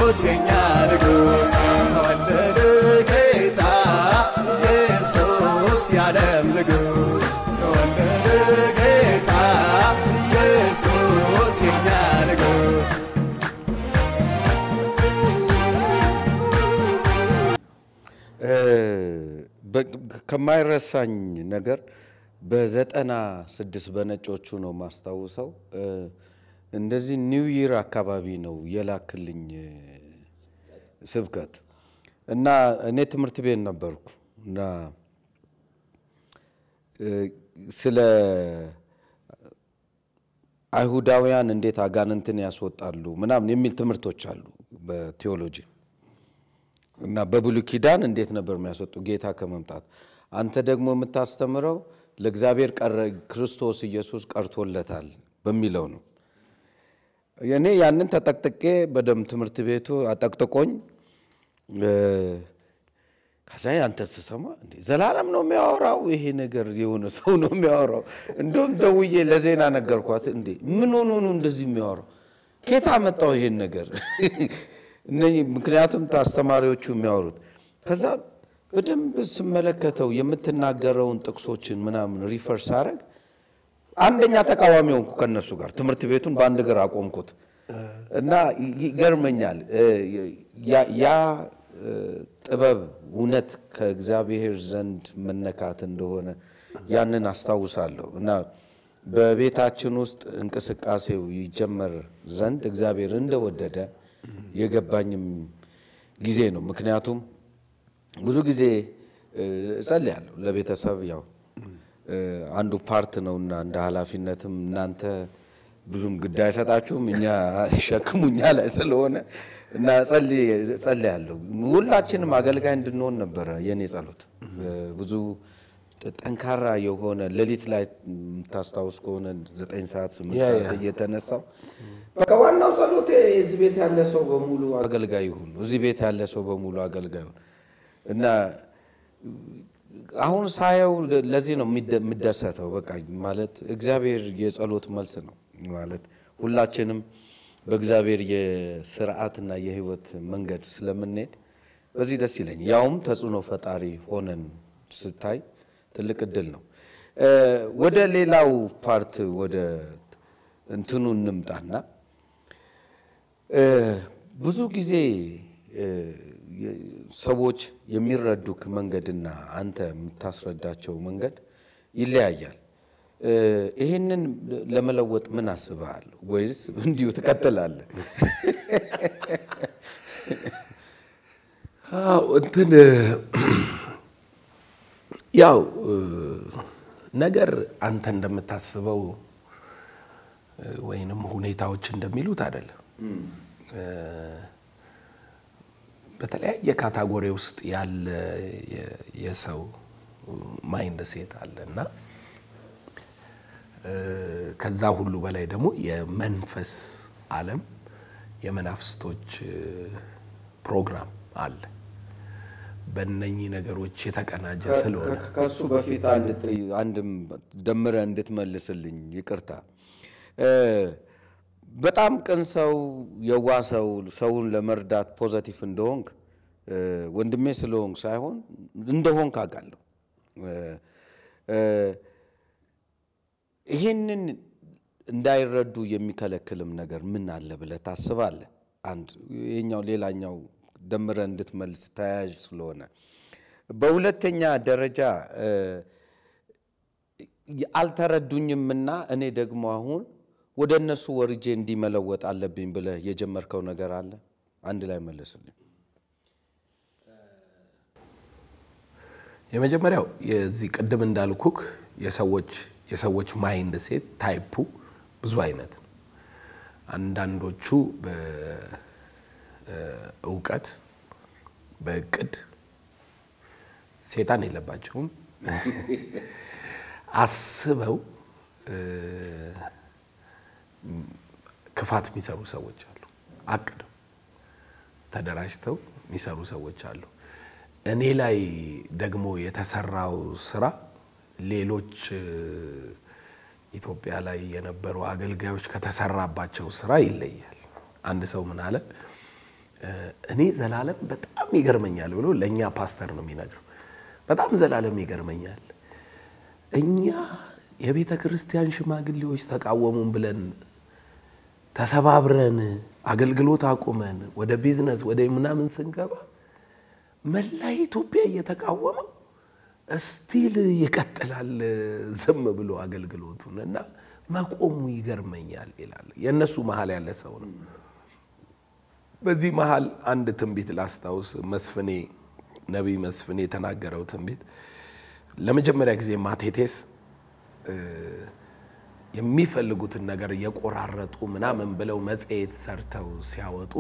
ኢየሱስ የኛ ንጉሥ ተወለደ ጌታ ኢየሱስ የዓለም ንጉሥ ተወለደ ጌታ ኢየሱስ የኛ ንጉሥ ከማይረሳኝ ነገር በዘጠና ስድስት በነጮቹ ነው ማስታውሰው። እንደዚህ ኒው ይር አካባቢ ነው የላክልኝ ስብከት እና እኔ ትምህርት ቤት ነበርኩ እና ስለ አይሁዳውያን እንዴት አጋንንትን ያስወጣሉ ምናምን የሚል ትምህርቶች አሉ በቴዎሎጂ እና በብሉይ ኪዳን እንዴት ነበር የሚያስወጡ ጌታ ከመምጣት አንተ ደግሞ የምታስተምረው ለእግዚአብሔር ክርስቶስ ኢየሱስ ቀርቶለታል በሚለው ነው። እኔ ያንን ተጠቅጥቄ በደም ትምህርት ቤቱ አጠቅጥቆኝ ከዛ አንተ ስሰማ እንዴ ዘላለም ነው የሚያወራው ይሄ ነገር የሆነ ሰው ነው የሚያወራው። እንደውም ደውዬ ለዜና ነገርኳት። እንዴ ምን ሆኖ ነው እንደዚህ የሚያወራው? ኬታ መጣው ይሄን ነገር ምክንያቱም አስተማሪዎቹ የሚያወሩት ከዛ በደንብ ስመለከተው የምትናገረውን ጥቅሶችን ምናምን ሪፈር ሳረግ አንደኛ ተቃዋሚ ሆንኩ ከነሱ ጋር ትምህርት ቤቱን በአንድ እግር አቆምኩት እና ይገርመኛል ያ ጥበብ እውነት ከእግዚአብሔር ዘንድ መነካት እንደሆነ ያንን አስታውሳለሁ እና በቤታችን ውስጥ እንቅስቃሴው ይጀመር ዘንድ እግዚአብሔር እንደወደደ የገባኝም ጊዜ ነው። ምክንያቱም ብዙ ጊዜ እጸልያለሁ ለቤተሰብ ያው አንዱ ፓርት ነውና እንደ ኃላፊነትም እናንተ ብዙም ግዳይ አይሰጣችሁም፣ እኛ ሸክሙ እኛ ላይ ስለሆነ እና ጸልያለሁ። ሁላችንም አገልጋይ እንድንሆን ነበረ የኔ ጸሎት። ብዙ ጠንካራ የሆነ ሌሊት ላይ የምታስታውስ ከሆነ ዘጠኝ ሰዓት ስምንት ሰዓት እየተነሳው በቃ ዋናው ጸሎቴ እዚህ ቤት ያለ ሰው በሙሉ አገልጋይ ይሁን፣ እዚህ ቤት ያለ ሰው በሙሉ አገልጋይ ይሁን እና አሁን ሳየው ለዚህ ነው የምደሰተው። በቃ ማለት እግዚአብሔር የጸሎት መልስ ነው ማለት ሁላችንም በእግዚአብሔር የስርዓትና የህይወት መንገድ ስለምንሄድ በዚህ ደስ ይለኝ። ያውም ተጽዕኖ ፈጣሪ ሆነን ስታይ ትልቅ እድል ነው። ወደ ሌላው ፓርት ወደ እንትኑ እንምጣና ብዙ ጊዜ ሰዎች የሚረዱክ መንገድና አንተ የምታስረዳቸው መንገድ ይለያያል። ይህንን ለመለወጥ ምን አስበሃል? ወይስ እንዲሁ ትቀጥላለህ? አዎ እንትን ያው ነገር አንተ እንደምታስበው ወይንም ሁኔታዎች እንደሚሉት አይደለም። በተለያየ ካታጎሪ ውስጥ ያለ የሰው ማይንድ ሴት አለ እና ከዛ ሁሉ በላይ ደግሞ የመንፈስ ዓለም የመናፍስቶች ፕሮግራም አለ። በእነኚህ ነገሮች የተቀናጀ ስለሆነ ከሱ በፊት አንድም ደምረ እንድትመልስልኝ ይቅርታ። በጣም ቅን ሰው፣ የዋ ሰው፣ ሰውን ለመርዳት ፖዘቲቭ እንደሆንክ ወንድሜ ስለሆንክ ሳይሆን እንደሆንክ አውቃለሁ። ይሄንን እንዳይረዱ የሚከለክልም ነገር ምን አለ ብለህ ታስባለህ? አንድ ይሄኛው ሌላኛው ደምረ እንድትመልስ ተያያዥ ስለሆነ፣ በሁለተኛ ደረጃ አልተረዱኝምና እኔ ደግሞ አሁን ወደ እነሱ ወርጄ እንዲመለወጥ አለብኝ ብለህ የጀመርከው ነገር አለ? አንድ ላይ መለስልኝ። የመጀመሪያው የዚህ ቅድም እንዳልኩክ የሰዎች የሰዎች ማይንድ ሴት ታይፑ ብዙ አይነት ነው። አንዳንዶቹ በእውቀት በእቅድ ሴጣን የለባቸውም አስበው ክፋት የሚሰሩ ሰዎች አሉ። አቅደው ተደራጅተው የሚሰሩ ሰዎች አሉ። እኔ ላይ ደግሞ የተሰራው ስራ ሌሎች ኢትዮጵያ ላይ የነበሩ አገልጋዮች ከተሰራባቸው ስራ ይለያል። አንድ ሰው ምን አለ፣ እኔ ዘላለም በጣም ይገርመኛል ብሎ ለእኛ ፓስተር ነው የሚነግረው። በጣም ዘላለም ይገርመኛል። እኛ የቤተ ክርስቲያን ሽማግሌዎች ተቃወሙን ብለን ተሰባብረን አገልግሎት አቁመን ወደ ቢዝነስ ወደ ምናምን ስንገባ መላ ኢትዮጵያ እየተቃወመው እስቲል ይቀጥላል ዝም ብሎ አገልግሎቱን እና መቆሙ ይገርመኛል ይላል። የእነሱ መሀል ያለ ሰው ነው። በዚህ መሀል አንድ ትንቢት ላስታውስ። መስፍኔ ነቢይ መስፍኔ የተናገረው ትንቢት ለመጀመሪያ ጊዜ ማቴቴስ የሚፈልጉትን ነገር እየቆራረጡ ምናምን ብለው መጽሔት ሰርተው ሲያወጡ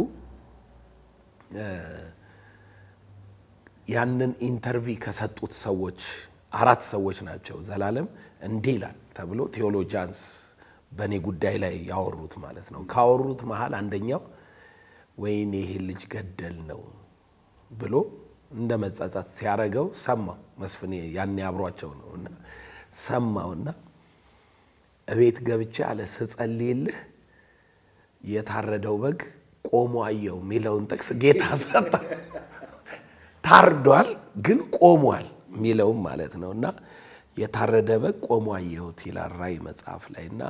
ያንን ኢንተርቪ ከሰጡት ሰዎች አራት ሰዎች ናቸው። ዘላለም እንዲህ ይላል ተብሎ ቴዎሎጂያንስ በእኔ ጉዳይ ላይ ያወሩት ማለት ነው። ካወሩት መሀል አንደኛው ወይኔ ይሄ ልጅ ገደል ነው ብሎ እንደ መጸጸት ሲያረገው ሰማው። መስፍኔ ያኔ አብሯቸው ነው እና ሰማውና እቤት ገብቼ አለ ስጸልይልህ የታረደው በግ ቆሞ አየው የሚለውን ጥቅስ ጌታ ሰጠ። ታርዷል ግን ቆሟል የሚለውም ማለት ነው እና የታረደ በግ ቆሞ አየሁት ይላል ራእይ መጽሐፍ ላይ እና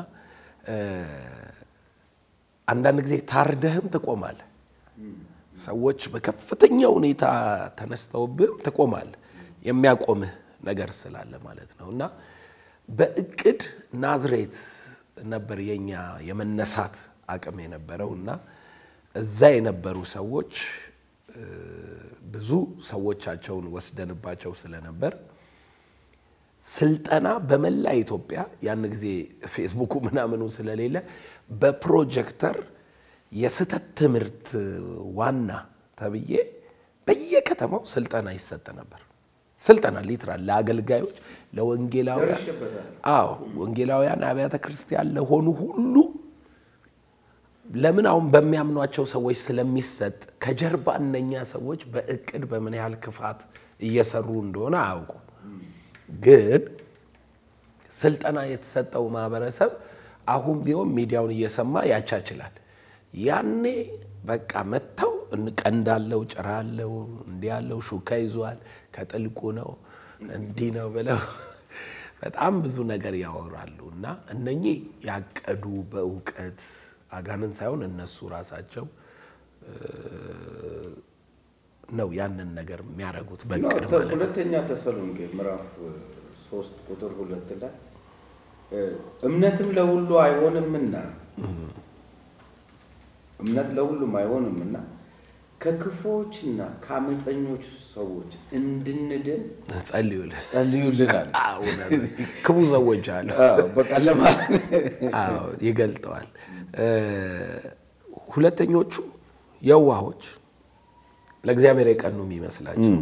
አንዳንድ ጊዜ ታርደህም ትቆማለህ። ሰዎች በከፍተኛ ሁኔታ ተነስተውብህም ትቆማለህ። የሚያቆምህ ነገር ስላለ ማለት ነው እና በእቅድ ናዝሬት ነበር የኛ የመነሳት አቅም የነበረው እና እዛ የነበሩ ሰዎች ብዙ ሰዎቻቸውን ወስደንባቸው ስለነበር ስልጠና በመላ ኢትዮጵያ ያን ጊዜ ፌስቡኩ ምናምኑ ስለሌለ በፕሮጀክተር የስህተት ትምህርት ዋና ተብዬ በየከተማው ስልጠና ይሰጥ ነበር። ስልጠና ሊትራል ለአገልጋዮች፣ ለወንጌላውያን፣ አዎ ወንጌላውያን አብያተ ክርስቲያን ለሆኑ ሁሉ ለምን አሁን በሚያምኗቸው ሰዎች ስለሚሰጥ ከጀርባ እነኛ ሰዎች በእቅድ በምን ያህል ክፋት እየሰሩ እንደሆነ አያውቁም። ግን ስልጠና የተሰጠው ማህበረሰብ አሁን ቢሆን ሚዲያውን እየሰማ ያቻችላል። ያኔ በቃ መጥተው ቀንዳለው፣ ጭራ አለው፣ እንዲህ ያለው ሹካ ይዟል፣ ከጥልቁ ነው እንዲህ ነው ብለው በጣም ብዙ ነገር ያወራሉ። እና እነኚህ ያቀዱ በእውቀት አጋንን ሳይሆን እነሱ ራሳቸው ነው ያንን ነገር የሚያደርጉት በእቅድ ማለት ነው። ሁለተኛ ተሰሎንቄ ምዕራፍ ሶስት ቁጥር ሁለት ላይ እምነትም ለሁሉ አይሆንምና እምነት ለሁሉም አይሆንምና ከክፉዎችና ከአመፀኞች ሰዎች እንድንድን ጸልዩልን ጸልዩልናል። እውነት ክፉ ሰዎች አሉ። በቃ ለማለት አዎ ይገልጠዋል። ሁለተኞቹ የዋሆች ለእግዚአብሔር የቀኑ የሚመስላቸው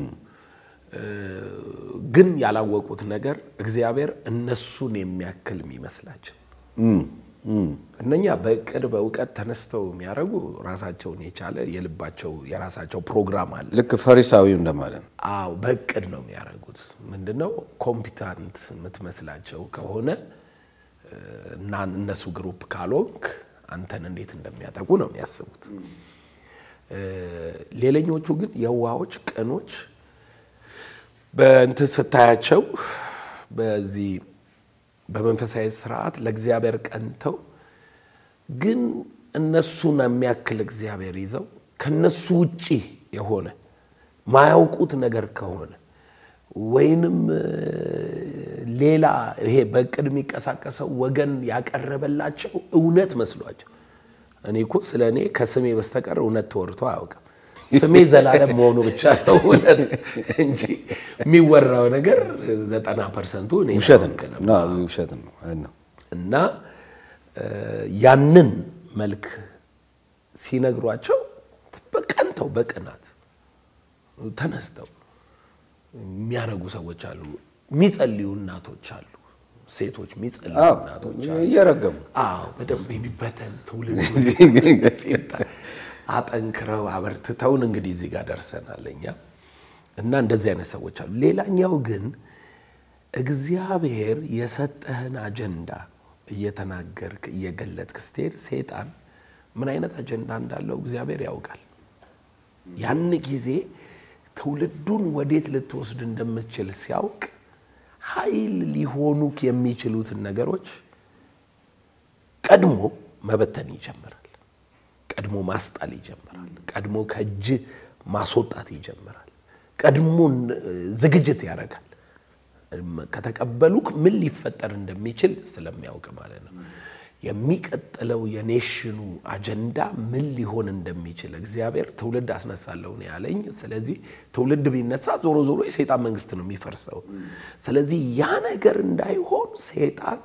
ግን ያላወቁት ነገር እግዚአብሔር እነሱን የሚያክል የሚመስላቸው እነኛ በእቅድ በእውቀት ተነስተው የሚያደርጉ ራሳቸውን የቻለ የልባቸው የራሳቸው ፕሮግራም አለ። ልክ ፈሪሳዊ እንደማለት ነው። አዎ በእቅድ ነው የሚያደርጉት። ምንድነው ኮምፒታንት የምትመስላቸው ከሆነ እና እነሱ ግሩፕ ካልሆንክ አንተን እንዴት እንደሚያጠቁ ነው የሚያስቡት። ሌላኞቹ ግን የዋሆች ቅኖች በእንትን ስታያቸው በዚህ በመንፈሳዊ ስርዓት ለእግዚአብሔር ቀንተው ግን እነሱን የሚያክል እግዚአብሔር ይዘው ከነሱ ውጪ የሆነ ማያውቁት ነገር ከሆነ ወይንም ሌላ ይሄ በእቅድ የሚንቀሳቀሰው ወገን ያቀረበላቸው እውነት መስሏቸው እኔ እኮ ስለ እኔ ከስሜ በስተቀር እውነት ተወርቶ አያውቅም። ስሜ ዘላለም መሆኑ ብቻ ነው እውነት እንጂ የሚወራው ነገር ዘጠና ፐርሰንቱ እኔ ውሸት ነኝ ነው ና ውሸት ነው አይ ነው። እና ያንን መልክ ሲነግሯቸው በቀንተው በቅናት ተነስተው የሚያረጉ ሰዎች አሉ። የሚጸልዩ እናቶች አሉ። ሴቶች የሚጸልዩ አዎ እናቶች አሉ። እየረገሙ አዎ በደንብ የሚበተን ትውልድ አጠንክረው አበርትተውን እንግዲህ እዚህ ጋር ደርሰናል እኛ እና እንደዚህ አይነት ሰዎች አሉ። ሌላኛው ግን እግዚአብሔር የሰጠህን አጀንዳ እየተናገርክ እየገለጥክ ስትሄድ ሴጣን ምን አይነት አጀንዳ እንዳለው እግዚአብሔር ያውቃል። ያን ጊዜ ትውልዱን ወዴት ልትወስድ እንደምትችል ሲያውቅ ኃይል ሊሆኑ የሚችሉትን ነገሮች ቀድሞ መበተን ይጀምራል። ቀድሞ ማስጣል ይጀምራል። ቀድሞ ከእጅ ማስወጣት ይጀምራል። ቀድሞ ዝግጅት ያደርጋል። ከተቀበሉክ ምን ሊፈጠር እንደሚችል ስለሚያውቅ ማለት ነው። የሚቀጥለው የኔሽኑ አጀንዳ ምን ሊሆን እንደሚችል እግዚአብሔር ትውልድ አስነሳለሁ ነው ያለኝ። ስለዚህ ትውልድ ቢነሳ ዞሮ ዞሮ የሰይጣን መንግስት ነው የሚፈርሰው። ስለዚህ ያ ነገር እንዳይሆን ሰይጣን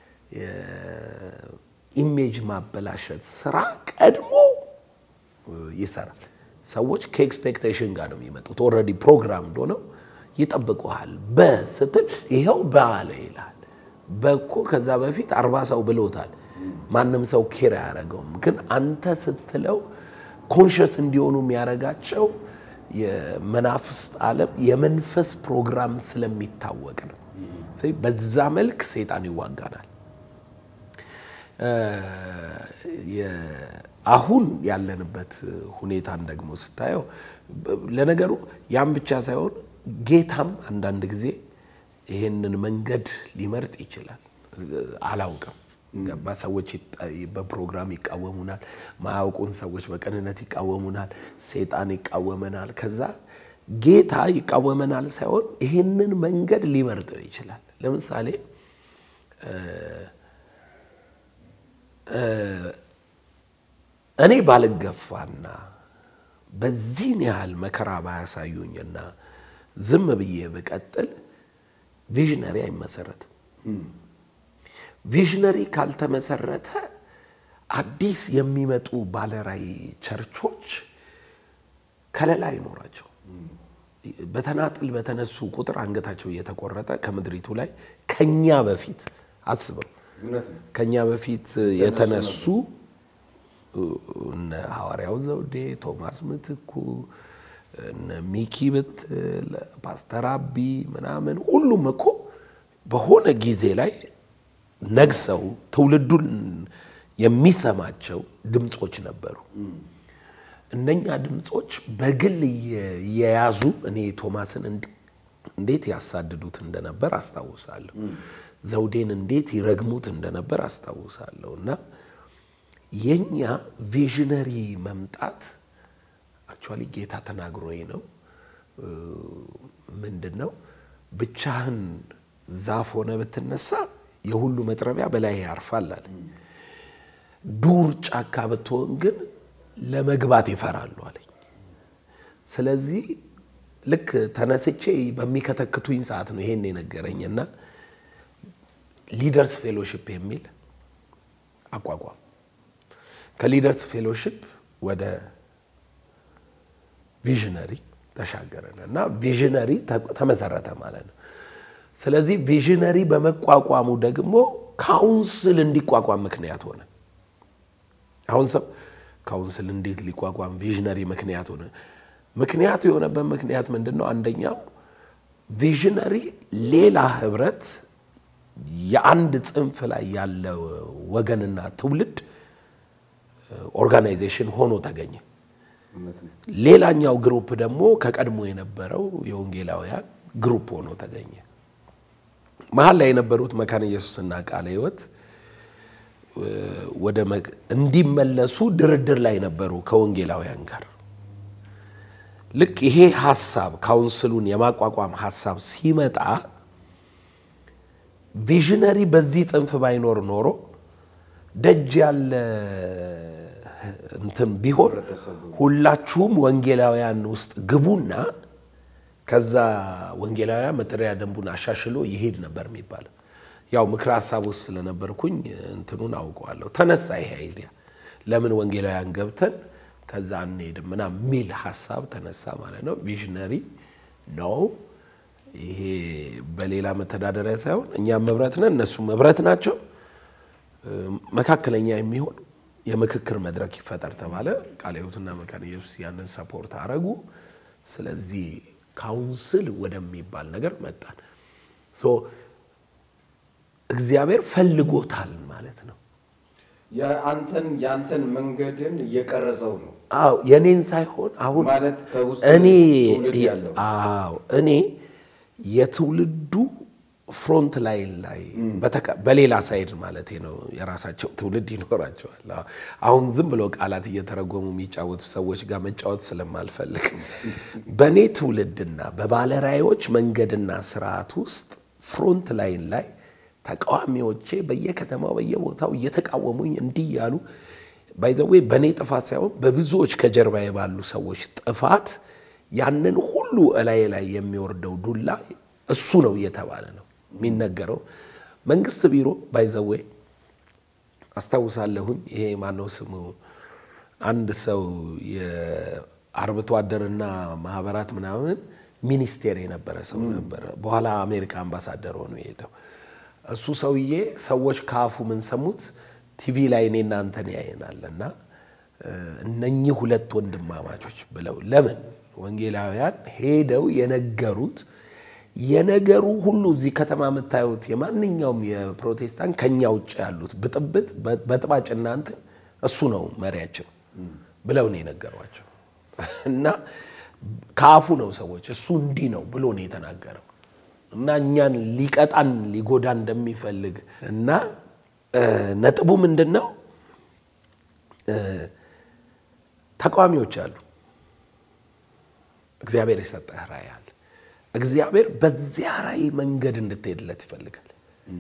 ኢሜጅ ማበላሸት ስራ ቀድሞ ይሰራል። ሰዎች ከኤክስፔክቴሽን ጋር ነው የሚመጡት። ኦልሬዲ ፕሮግራም ሆነው ይጠብቁሃል። በስትል ይኸው በአለ ይልሃል። በኮ ከዛ በፊት አርባ ሰው ብሎታል። ማንም ሰው ኬር አያደርገውም። ግን አንተ ስትለው ኮንሽስ እንዲሆኑ የሚያደርጋቸው የመናፍስት ዓለም የመንፈስ ፕሮግራም ስለሚታወቅ ነው። በዛ መልክ ሰይጣን ይዋጋናል። አሁን ያለንበት ሁኔታን ደግሞ ስታየው ለነገሩ ያም ብቻ ሳይሆን ጌታም አንዳንድ ጊዜ ይሄንን መንገድ ሊመርጥ ይችላል። አላውቅም። ገባ ሰዎች በፕሮግራም ይቃወሙናል። ማያውቁን ሰዎች በቅንነት ይቃወሙናል። ሴጣን ይቃወመናል። ከዛ ጌታ ይቃወመናል ሳይሆን ይሄንን መንገድ ሊመርጠው ይችላል። ለምሳሌ እኔ ባልገፋና በዚህን ያህል መከራ ባያሳዩኝና ዝም ብዬ ብቀጥል ቪዥነሪ አይመሰረትም። ቪዥነሪ ካልተመሰረተ አዲስ የሚመጡ ባለራይ ቸርቾች ከለላ አይኖራቸው። በተናጥል በተነሱ ቁጥር አንገታቸው እየተቆረጠ ከምድሪቱ ላይ ከኛ በፊት አስበው ከኛ በፊት የተነሱ እነ ሐዋርያው ዘውዴ፣ ቶማስ ምትኩ፣ እነ ሚኪ ብትል፣ ፓስተር አቢ ምናምን ሁሉም እኮ በሆነ ጊዜ ላይ ነግሰው ትውልዱን የሚሰማቸው ድምፆች ነበሩ። እነኛ ድምፆች በግል የያዙ እኔ ቶማስን እንዴት ያሳድዱት እንደነበር አስታውሳለሁ። ዘውዴን እንዴት ይረግሙት እንደነበር አስታውሳለሁ። እና የኛ ቪዥነሪ መምጣት አክቹዋሊ ጌታ ተናግሮኝ ነው። ምንድን ነው ብቻህን ዛፍ ሆነ ብትነሳ የሁሉ መጥረቢያ በላይ ያርፋል አለ። ዱር ጫካ ብትሆን ግን ለመግባት ይፈራሉ አለኝ። ስለዚህ ልክ ተነስቼ በሚከተክቱኝ ሰዓት ነው ይሄን የነገረኝ እና ሊደርስ ፌሎሺፕ የሚል አቋቋም ከሊደርስ ፌሎሺፕ ወደ ቪዥነሪ ተሻገረን እና ቪዥነሪ ተመሰረተ ማለት ነው። ስለዚህ ቪዥነሪ በመቋቋሙ ደግሞ ካውንስል እንዲቋቋም ምክንያት ሆነ። አሁን ሰው ካውንስል እንዴት ሊቋቋም ቪዥነሪ ምክንያት ሆነ? ምክንያቱ የሆነበት ምክንያት ምንድን ነው? አንደኛው ቪዥነሪ ሌላ ህብረት የአንድ ጽንፍ ላይ ያለ ወገንና ትውልድ ኦርጋናይዜሽን ሆኖ ተገኘ። ሌላኛው ግሩፕ ደግሞ ከቀድሞ የነበረው የወንጌላውያን ግሩፕ ሆኖ ተገኘ። መሀል ላይ የነበሩት መካነ ኢየሱስና ቃለ ሕይወት ወደ እንዲመለሱ ድርድር ላይ ነበሩ ከወንጌላውያን ጋር። ልክ ይሄ ሀሳብ ካውንስሉን የማቋቋም ሀሳብ ሲመጣ ቪዥነሪ በዚህ ጽንፍ ባይኖር ኖሮ ደጅ ያለ እንትን ቢሆን ሁላችሁም ወንጌላውያን ውስጥ ግቡና ከዛ ወንጌላውያን መጠሪያ ደንቡን አሻሽሎ ይሄድ ነበር የሚባለው። ያው ምክረ ሀሳብ ውስጥ ስለነበርኩኝ እንትኑን አውቀዋለሁ። ተነሳ ይሄ አይዲያ ለምን ወንጌላውያን ገብተን ከዛ አንሄድም ምናምን የሚል ሀሳብ ተነሳ ማለት ነው። ቪዥነሪ ነው ይሄ በሌላ መተዳደሪያ ሳይሆን እኛም ህብረት ነን፣ እነሱም ህብረት ናቸው። መካከለኛ የሚሆን የምክክር መድረክ ይፈጠር ተባለ። ቃለ ሕይወትና መካነ ኢየሱስ ያንን ሰፖርት አረጉ። ስለዚህ ካውንስል ወደሚባል ነገር መጣን። ሶ እግዚአብሔር ፈልጎታል ማለት ነው። የአንተን የአንተን መንገድን እየቀረጸው ነው አዎ የኔን ሳይሆን አሁን ማለት ከውስጥ እኔ ትውልድ ያለው አዎ እኔ የትውልዱ ፍሮንት ላይን ላይ በተቃ- በሌላ ሳይድ ማለት ነው። የራሳቸው ትውልድ ይኖራቸዋል። አዎ። አሁን ዝም ብሎ ቃላት እየተረጎሙ የሚጫወቱ ሰዎች ጋር መጫወት ስለማልፈልግ በእኔ ትውልድና በባለራዕዮች መንገድና ስርዓት ውስጥ ፍሮንት ላይን ላይ ተቃዋሚዎቼ በየከተማው በየቦታው እየተቃወሙኝ እንዲህ ያሉ ባይዘዌ በእኔ ጥፋት ሳይሆን በብዙዎች ከጀርባዬ ባሉ ሰዎች ጥፋት ያንን ሁሉ እላዬ ላይ የሚወርደው ዱላ እሱ ነው እየተባለ ነው የሚነገረው። መንግስት ቢሮ ባይዘዌ አስታውሳለሁኝ። ይሄ ማነው ስሙ አንድ ሰው የአርብቶ አደርና ማህበራት ምናምን ሚኒስቴር የነበረ ሰው ነበረ። በኋላ አሜሪካ አምባሳደር ሆኖ የሄደው እሱ ሰውዬ ሰዎች ከአፉ ምን ሰሙት? ቲቪ ላይ እኔ እናንተን ያየናል እና እነኚህ ሁለት ወንድማማቾች ብለው ለምን ወንጌላውያን ሄደው የነገሩት የነገሩ ሁሉ እዚህ ከተማ የምታዩት የማንኛውም የፕሮቴስታንት ከኛ ውጭ ያሉት ብጥብጥ በጥባጭ እናንተ እሱ ነው መሪያችን ብለው ነው የነገሯቸው። እና ከአፉ ነው ሰዎች እሱ እንዲህ ነው ብሎ ነው የተናገረው እና እኛን ሊቀጣን ሊጎዳ እንደሚፈልግ እና ነጥቡ ምንድን ነው? ተቃዋሚዎች አሉ። እግዚአብሔር የሰጠህ ራዕይ አለ። እግዚአብሔር በዚያ ራዕይ መንገድ እንድትሄድለት ይፈልጋል።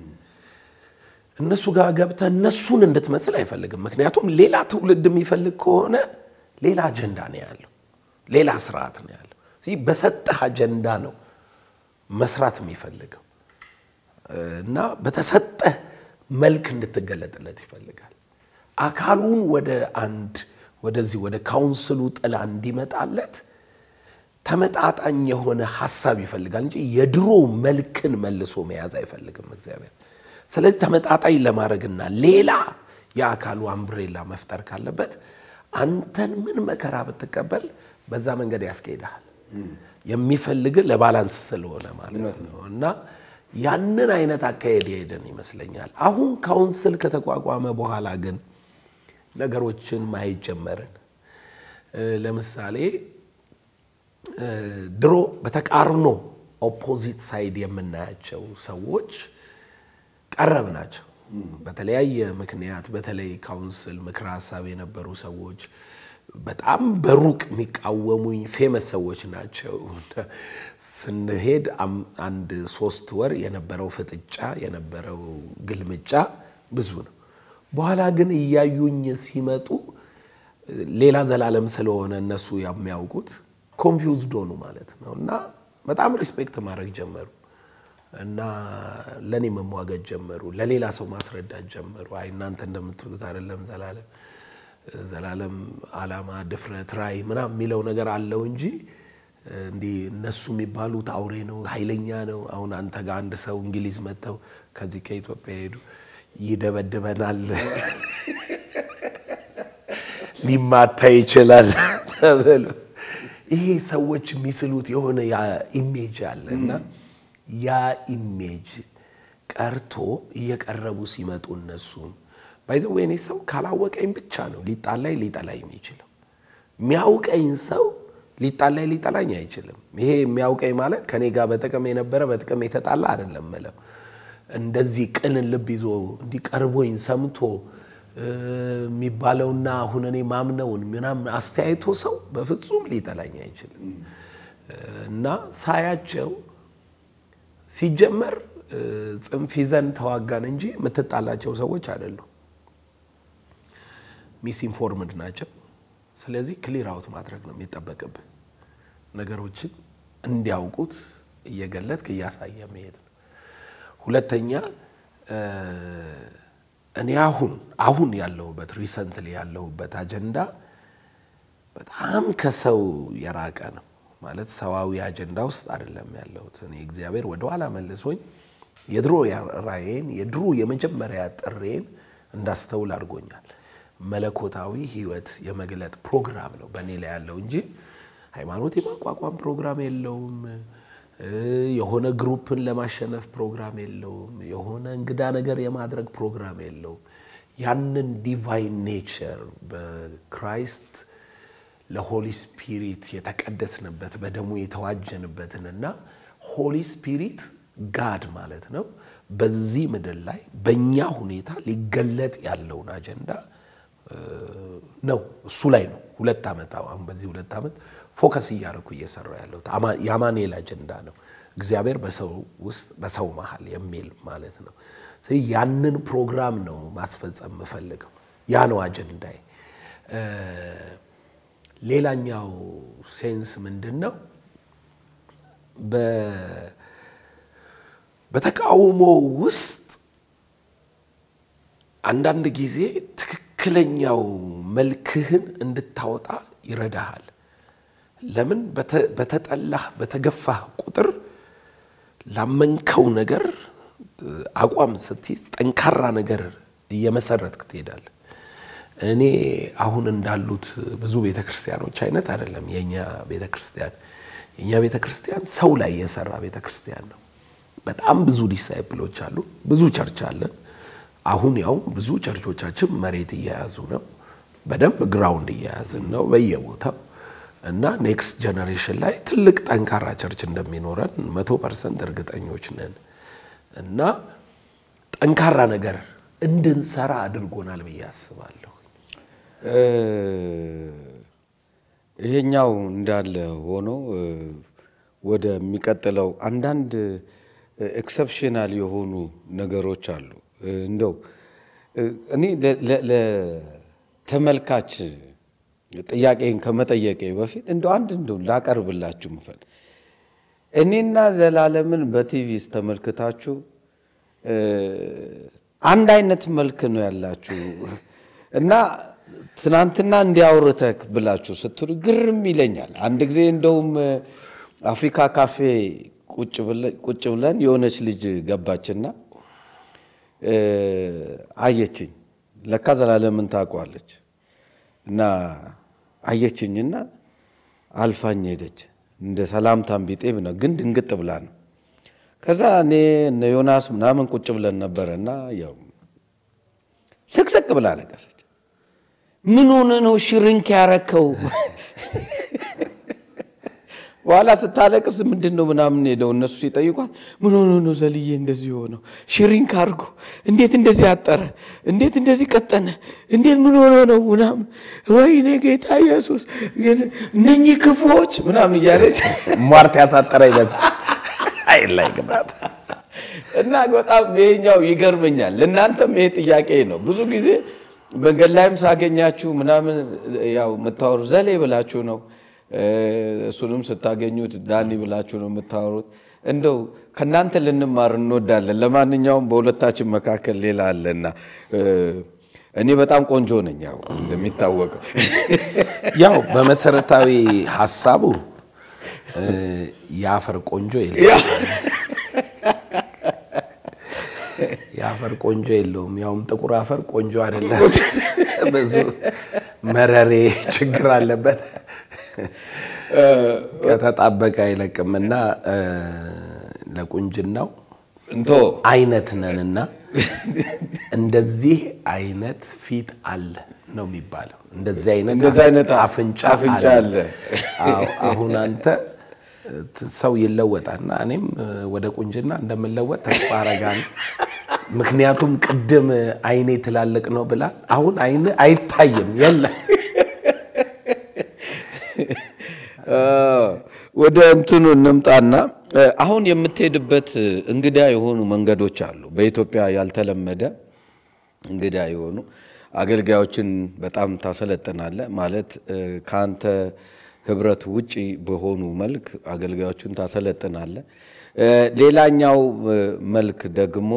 እነሱ ጋር ገብተህ እነሱን እንድትመስል አይፈልግም። ምክንያቱም ሌላ ትውልድ የሚፈልግ ከሆነ ሌላ አጀንዳ ነው ያለው፣ ሌላ ስርዓት ነው ያለው። ስለዚህ በሰጠህ አጀንዳ ነው መስራት የሚፈልገው እና በተሰጠህ መልክ እንድትገለጥለት ይፈልጋል። አካሉን ወደ አንድ ወደዚህ ወደ ካውንስሉ ጥላ እንዲመጣለት ተመጣጣኝ የሆነ ሀሳብ ይፈልጋል እንጂ የድሮ መልክን መልሶ መያዝ አይፈልግም እግዚአብሔር። ስለዚህ ተመጣጣኝ ለማድረግና ሌላ የአካሉ አምብሬላ መፍጠር ካለበት አንተን ምን መከራ ብትቀበል በዛ መንገድ ያስኬድሃል። የሚፈልግ ለባላንስ ስለሆነ ማለት ነው እና ያንን አይነት አካሄድ የሄድን ይመስለኛል። አሁን ካውንስል ከተቋቋመ በኋላ ግን ነገሮችን ማየት ጀመርን። ለምሳሌ ድሮ በተቃርኖ ኦፖዚት ሳይድ የምናያቸው ሰዎች ቀረብ ናቸው። በተለያየ ምክንያት በተለይ ካውንስል ምክረ ሀሳብ የነበሩ ሰዎች በጣም በሩቅ የሚቃወሙኝ ፌመስ ሰዎች ናቸው። ስንሄድ አንድ ሶስት ወር የነበረው ፍጥጫ የነበረው ግልምጫ ብዙ ነው። በኋላ ግን እያዩኝ ሲመጡ ሌላ ዘላለም ስለሆነ እነሱ የሚያውቁት ኮንፊውዝድ ሆኑ ማለት ነው እና በጣም ሪስፔክት ማድረግ ጀመሩ እና ለእኔ መሟገት ጀመሩ። ለሌላ ሰው ማስረዳት ጀመሩ። አይ እናንተ እንደምትሉት አይደለም ዘላለም ዘላለም ዓላማ፣ ድፍረት፣ ራዕይ ምናምን የሚለው ነገር አለው እንጂ እንዲህ እነሱ የሚባሉት አውሬ ነው፣ ኃይለኛ ነው። አሁን አንተ ጋር አንድ ሰው እንግሊዝ መጥተው ከዚህ ከኢትዮጵያ ሄዱ ይደበድበናል፣ ሊማታ ይችላል ተብሎ ይሄ ሰዎች የሚስሉት የሆነ ያ ኢሜጅ አለ እና ያ ኢሜጅ ቀርቶ እየቀረቡ ሲመጡ እነሱም ባይዘው ወይኔ ሰው ካላወቀኝ ብቻ ነው ሊጣላይ ሊጠላኝ የሚችለው። የሚያውቀኝ ሰው ሊጣላይ ሊጠላኝ አይችልም። ይሄ የሚያውቀኝ ማለት ከኔ ጋር በጥቅም የነበረ በጥቅም የተጣላ አይደለም ምለው እንደዚህ ቅን ልብ ይዞ እንዲቀርቦኝ ሰምቶ የሚባለውና አሁን እኔ ማምነውን ምናምን አስተያየቶ ሰው በፍጹም ሊጠላኝ አይችልም እና ሳያቸው ሲጀመር ጽንፍ ይዘን ተዋጋን እንጂ የምትጣላቸው ሰዎች አይደሉም። ሚስ ኢንፎርምድ ናቸው። ስለዚህ ክሊር አውት ማድረግ ነው የሚጠበቅብህ። ነገሮችን እንዲያውቁት እየገለጥክ እያሳየ መሄድ ነው። ሁለተኛ እኔ አሁን አሁን ያለሁበት ሪሰንትሊ ያለሁበት አጀንዳ በጣም ከሰው የራቀ ነው። ማለት ሰዋዊ አጀንዳ ውስጥ አይደለም ያለሁት። እኔ እግዚአብሔር ወደኋላ መልሶኝ የድሮ ራእዬን የድሮ የመጀመሪያ ጥሬን እንዳስተውል አድርጎኛል። መለኮታዊ ሕይወት የመግለጥ ፕሮግራም ነው በእኔ ላይ ያለው እንጂ ሃይማኖት የማቋቋም ፕሮግራም የለውም። የሆነ ግሩፕን ለማሸነፍ ፕሮግራም የለውም። የሆነ እንግዳ ነገር የማድረግ ፕሮግራም የለውም። ያንን ዲቫይን ኔቸር በክራይስት ለሆሊ ስፒሪት የተቀደስንበት በደሙ የተዋጀንበትንና ሆሊ ስፒሪት ጋድ ማለት ነው በዚህ ምድር ላይ በእኛ ሁኔታ ሊገለጥ ያለውን አጀንዳ ነው። እሱ ላይ ነው ሁለት ዓመት አሁን በዚህ ሁለት ዓመት ፎከስ እያደረኩ እየሰራ ያለው የአማኑኤል አጀንዳ ነው። እግዚአብሔር በሰው ውስጥ በሰው መሀል የሚል ማለት ነው። ስለዚህ ያንን ፕሮግራም ነው ማስፈጸም የምፈልገው። ያ ነው አጀንዳዬ። ሌላኛው ሴንስ ምንድን ነው? በተቃውሞ ውስጥ አንዳንድ ጊዜ ትክክለኛው መልክህን እንድታወጣ ይረዳሃል። ለምን? በተጠላህ በተገፋህ ቁጥር ላመንከው ነገር አቋም ስትይዝ ጠንካራ ነገር እየመሰረትክ ትሄዳለህ። እኔ አሁን እንዳሉት ብዙ ቤተ ክርስቲያኖች አይነት አይደለም የእኛ ቤተ ክርስቲያን። የእኛ ቤተ ክርስቲያን ሰው ላይ የሰራ ቤተ ክርስቲያን ነው። በጣም ብዙ ዲሳይፕሎች አሉ፣ ብዙ ቸርች አለን። አሁን ያው ብዙ ቸርቾቻችን መሬት እየያዙ ነው፣ በደንብ ግራውንድ እየያዝን ነው በየቦታው እና ኔክስት ጀነሬሽን ላይ ትልቅ ጠንካራ ቸርች እንደሚኖረን መቶ ፐርሰንት እርግጠኞች ነን እና ጠንካራ ነገር እንድንሰራ አድርጎናል ብዬ አስባለሁ። ይሄኛው እንዳለ ሆኖ ወደሚቀጥለው አንዳንድ ኤክሰፕሽናል የሆኑ ነገሮች አሉ። እንደው እኔ ለተመልካች ጥያቄን ከመጠየቄ በፊት እንደው አንድ እንደው ላቀርብላችሁ ምፈል እኔና ዘላለምን በቲቪ ተመልክታችሁ አንድ አይነት መልክ ነው ያላችሁ እና ትናንትና እንዲያውርተክ ብላችሁ ስትሉ ግርም ይለኛል። አንድ ጊዜ እንደውም አፍሪካ ካፌ ቁጭ ብለን የሆነች ልጅ ገባችና አየችኝ። ለካ ዘላለምን ታውቋለች እና አየችኝና አልፋኝ ሄደች። እንደ ሰላምታም ቢጤ ነው፣ ግን ድንግጥ ብላ ነው። ከዛ እኔ እነ ዮናስ ምናምን ቁጭ ብለን ነበረ እና ያው ስቅስቅ ብላ አለቀሰች። ምን ሆነ ነው ሽርንክ ያረከው? በኋላ ስታለቅስ ምንድን ነው ምናምን ሄደው እነሱ ሲጠይቋት ምን ሆኖ ነው ዘልዬ እንደዚህ ሆነው ሽሪንክ አድርጎ እንዴት እንደዚህ አጠረ እንዴት እንደዚህ ቀጠነ እንዴት ምን ሆኖ ነው ምናምን ወይኔ ጌታ ኢየሱስ እነኚህ ክፉዎች ምናምን እያለች ሟርት ያሳጠረ ይመስል አይ ላይ ግባት እና በጣም ይሄኛው ይገርመኛል። ለእናንተም ይሄ ጥያቄ ነው። ብዙ ጊዜ መንገድ ላይም ሳገኛችሁ ምናምን ያው የምታወሩ ዘሌ ብላችሁ ነው እሱንም ስታገኙት ዳኒ ብላችሁ ነው የምታወሩት። እንደው ከእናንተ ልንማር እንወዳለን። ለማንኛውም በሁለታችን መካከል ሌላ አለና እኔ በጣም ቆንጆ ነኝ፣ ያው እንደሚታወቀው ያው በመሰረታዊ ሀሳቡ የአፈር ቆንጆ የለም። የአፈር ቆንጆ የለውም። ያውም ጥቁር አፈር ቆንጆ አይደለም። ብዙ መረሬ ችግር አለበት። ከተጣበቀ አይለቅምና ለቁንጅናው እንቶ አይነት ነንና እንደዚህ አይነት ፊት አለ ነው የሚባለው። እንደዚህ አይነት እንደዚህ አይነት አፍንጫ አፍንጫ አለ። አዎ፣ አሁን አንተ ሰው ይለወጣልና እኔም ወደ ቁንጅና እንደምለወጥ ተስፋ አረጋለሁ። ምክንያቱም ቅድም አይኔ ትላልቅ ነው ብላ አሁን አይን አይታይም የለ ወደ እንትኑ እንምጣና አሁን የምትሄድበት እንግዳ የሆኑ መንገዶች አሉ። በኢትዮጵያ ያልተለመደ እንግዳ የሆኑ አገልጋዮችን በጣም ታሰለጥናለ። ማለት ከአንተ ህብረት ውጪ በሆኑ መልክ አገልጋዮችን ታሰለጥናለ። ሌላኛው መልክ ደግሞ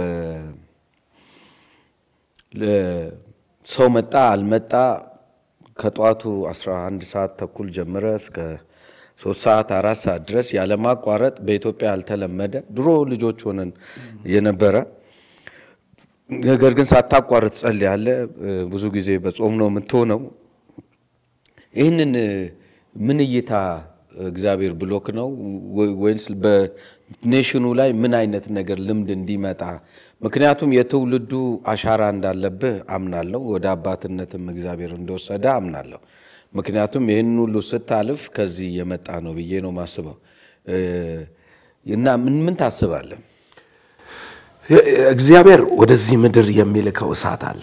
ሰው መጣ አልመጣ ከጠዋቱ 11 ሰዓት ተኩል ጀምረ እስከ ሶስት ሰዓት አራት ሰዓት ድረስ ያለማቋረጥ በኢትዮጵያ ያልተለመደ ድሮ ልጆች ሆነን የነበረ ነገር ግን ሳታቋርጥ ጸልያለህ። ብዙ ጊዜ በጾም ነው የምትሆነው። ይህንን ምን እይታ እግዚአብሔር ብሎክ ነው ወይንስ በኔሽኑ ላይ ምን አይነት ነገር ልምድ እንዲመጣ ምክንያቱም የትውልዱ አሻራ እንዳለብህ አምናለሁ። ወደ አባትነትም እግዚአብሔር እንደወሰደ አምናለሁ። ምክንያቱም ይህን ሁሉ ስታልፍ ከዚህ የመጣ ነው ብዬ ነው ማስበው እና ምን ምን ታስባለህ? እግዚአብሔር ወደዚህ ምድር የሚልከው እሳት አለ።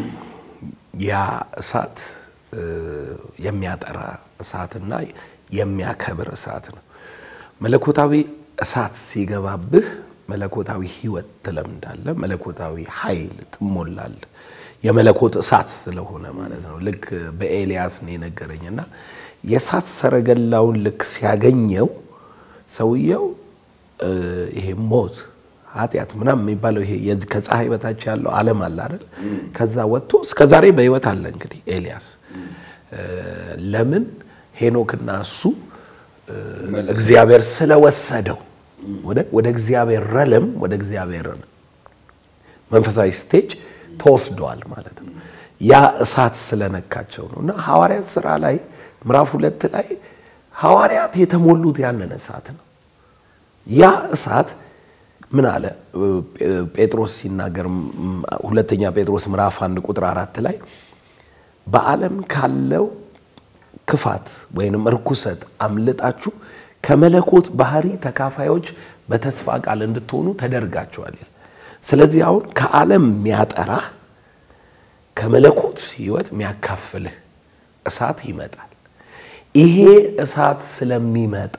ያ እሳት እ፣ የሚያጠራ እሳትና የሚያከብር እሳት ነው። መለኮታዊ እሳት ሲገባብህ መለኮታዊ ሕይወት ትለምዳለህ። መለኮታዊ ኃይል ትሞላለህ። የመለኮት እሳት ስለሆነ ማለት ነው። ልክ በኤልያስ ነው የነገረኝና የእሳት ሰረገላውን ልክ ሲያገኘው ሰውየው እ፣ ይሄ ሞት ኃጢአት ምናምን የሚባለው ይሄ የዚህ ከፀሐይ በታች ያለው ዓለም አለ አይደል? ከዛ ወጥቶ እስከ ዛሬ በሕይወት አለ። እንግዲህ ኤልያስ እ፣ ለምን ሄኖክና እሱ እ፣ እግዚአብሔር ስለወሰደው ወደ ወደ እግዚአብሔር ረለም ወደ እግዚአብሔር መንፈሳዊ ስቴጅ ተወስደዋል ማለት ነው። ያ እሳት ስለነካቸው ነው። እና ሐዋርያት ሥራ ላይ ምዕራፍ ሁለት ላይ ሐዋርያት የተሞሉት ያንን እሳት ነው። ያ እሳት ምን አለ ጴጥሮስ ሲናገር ም- ሁለተኛ ጴጥሮስ ምዕራፍ አንድ ቁጥር አራት ላይ በዓለም ካለው ክፋት ወይንም እርኩሰት አምልጣችሁ ከመለኮት ባህሪ ተካፋዮች በተስፋ ቃል እንድትሆኑ ተደርጋችኋል ይላል። ስለዚህ አሁን ከዓለም የሚያጠራህ ከመለኮት ሕይወት የሚያካፍልህ እሳት ይመጣል። ይሄ እሳት ስለሚመጣ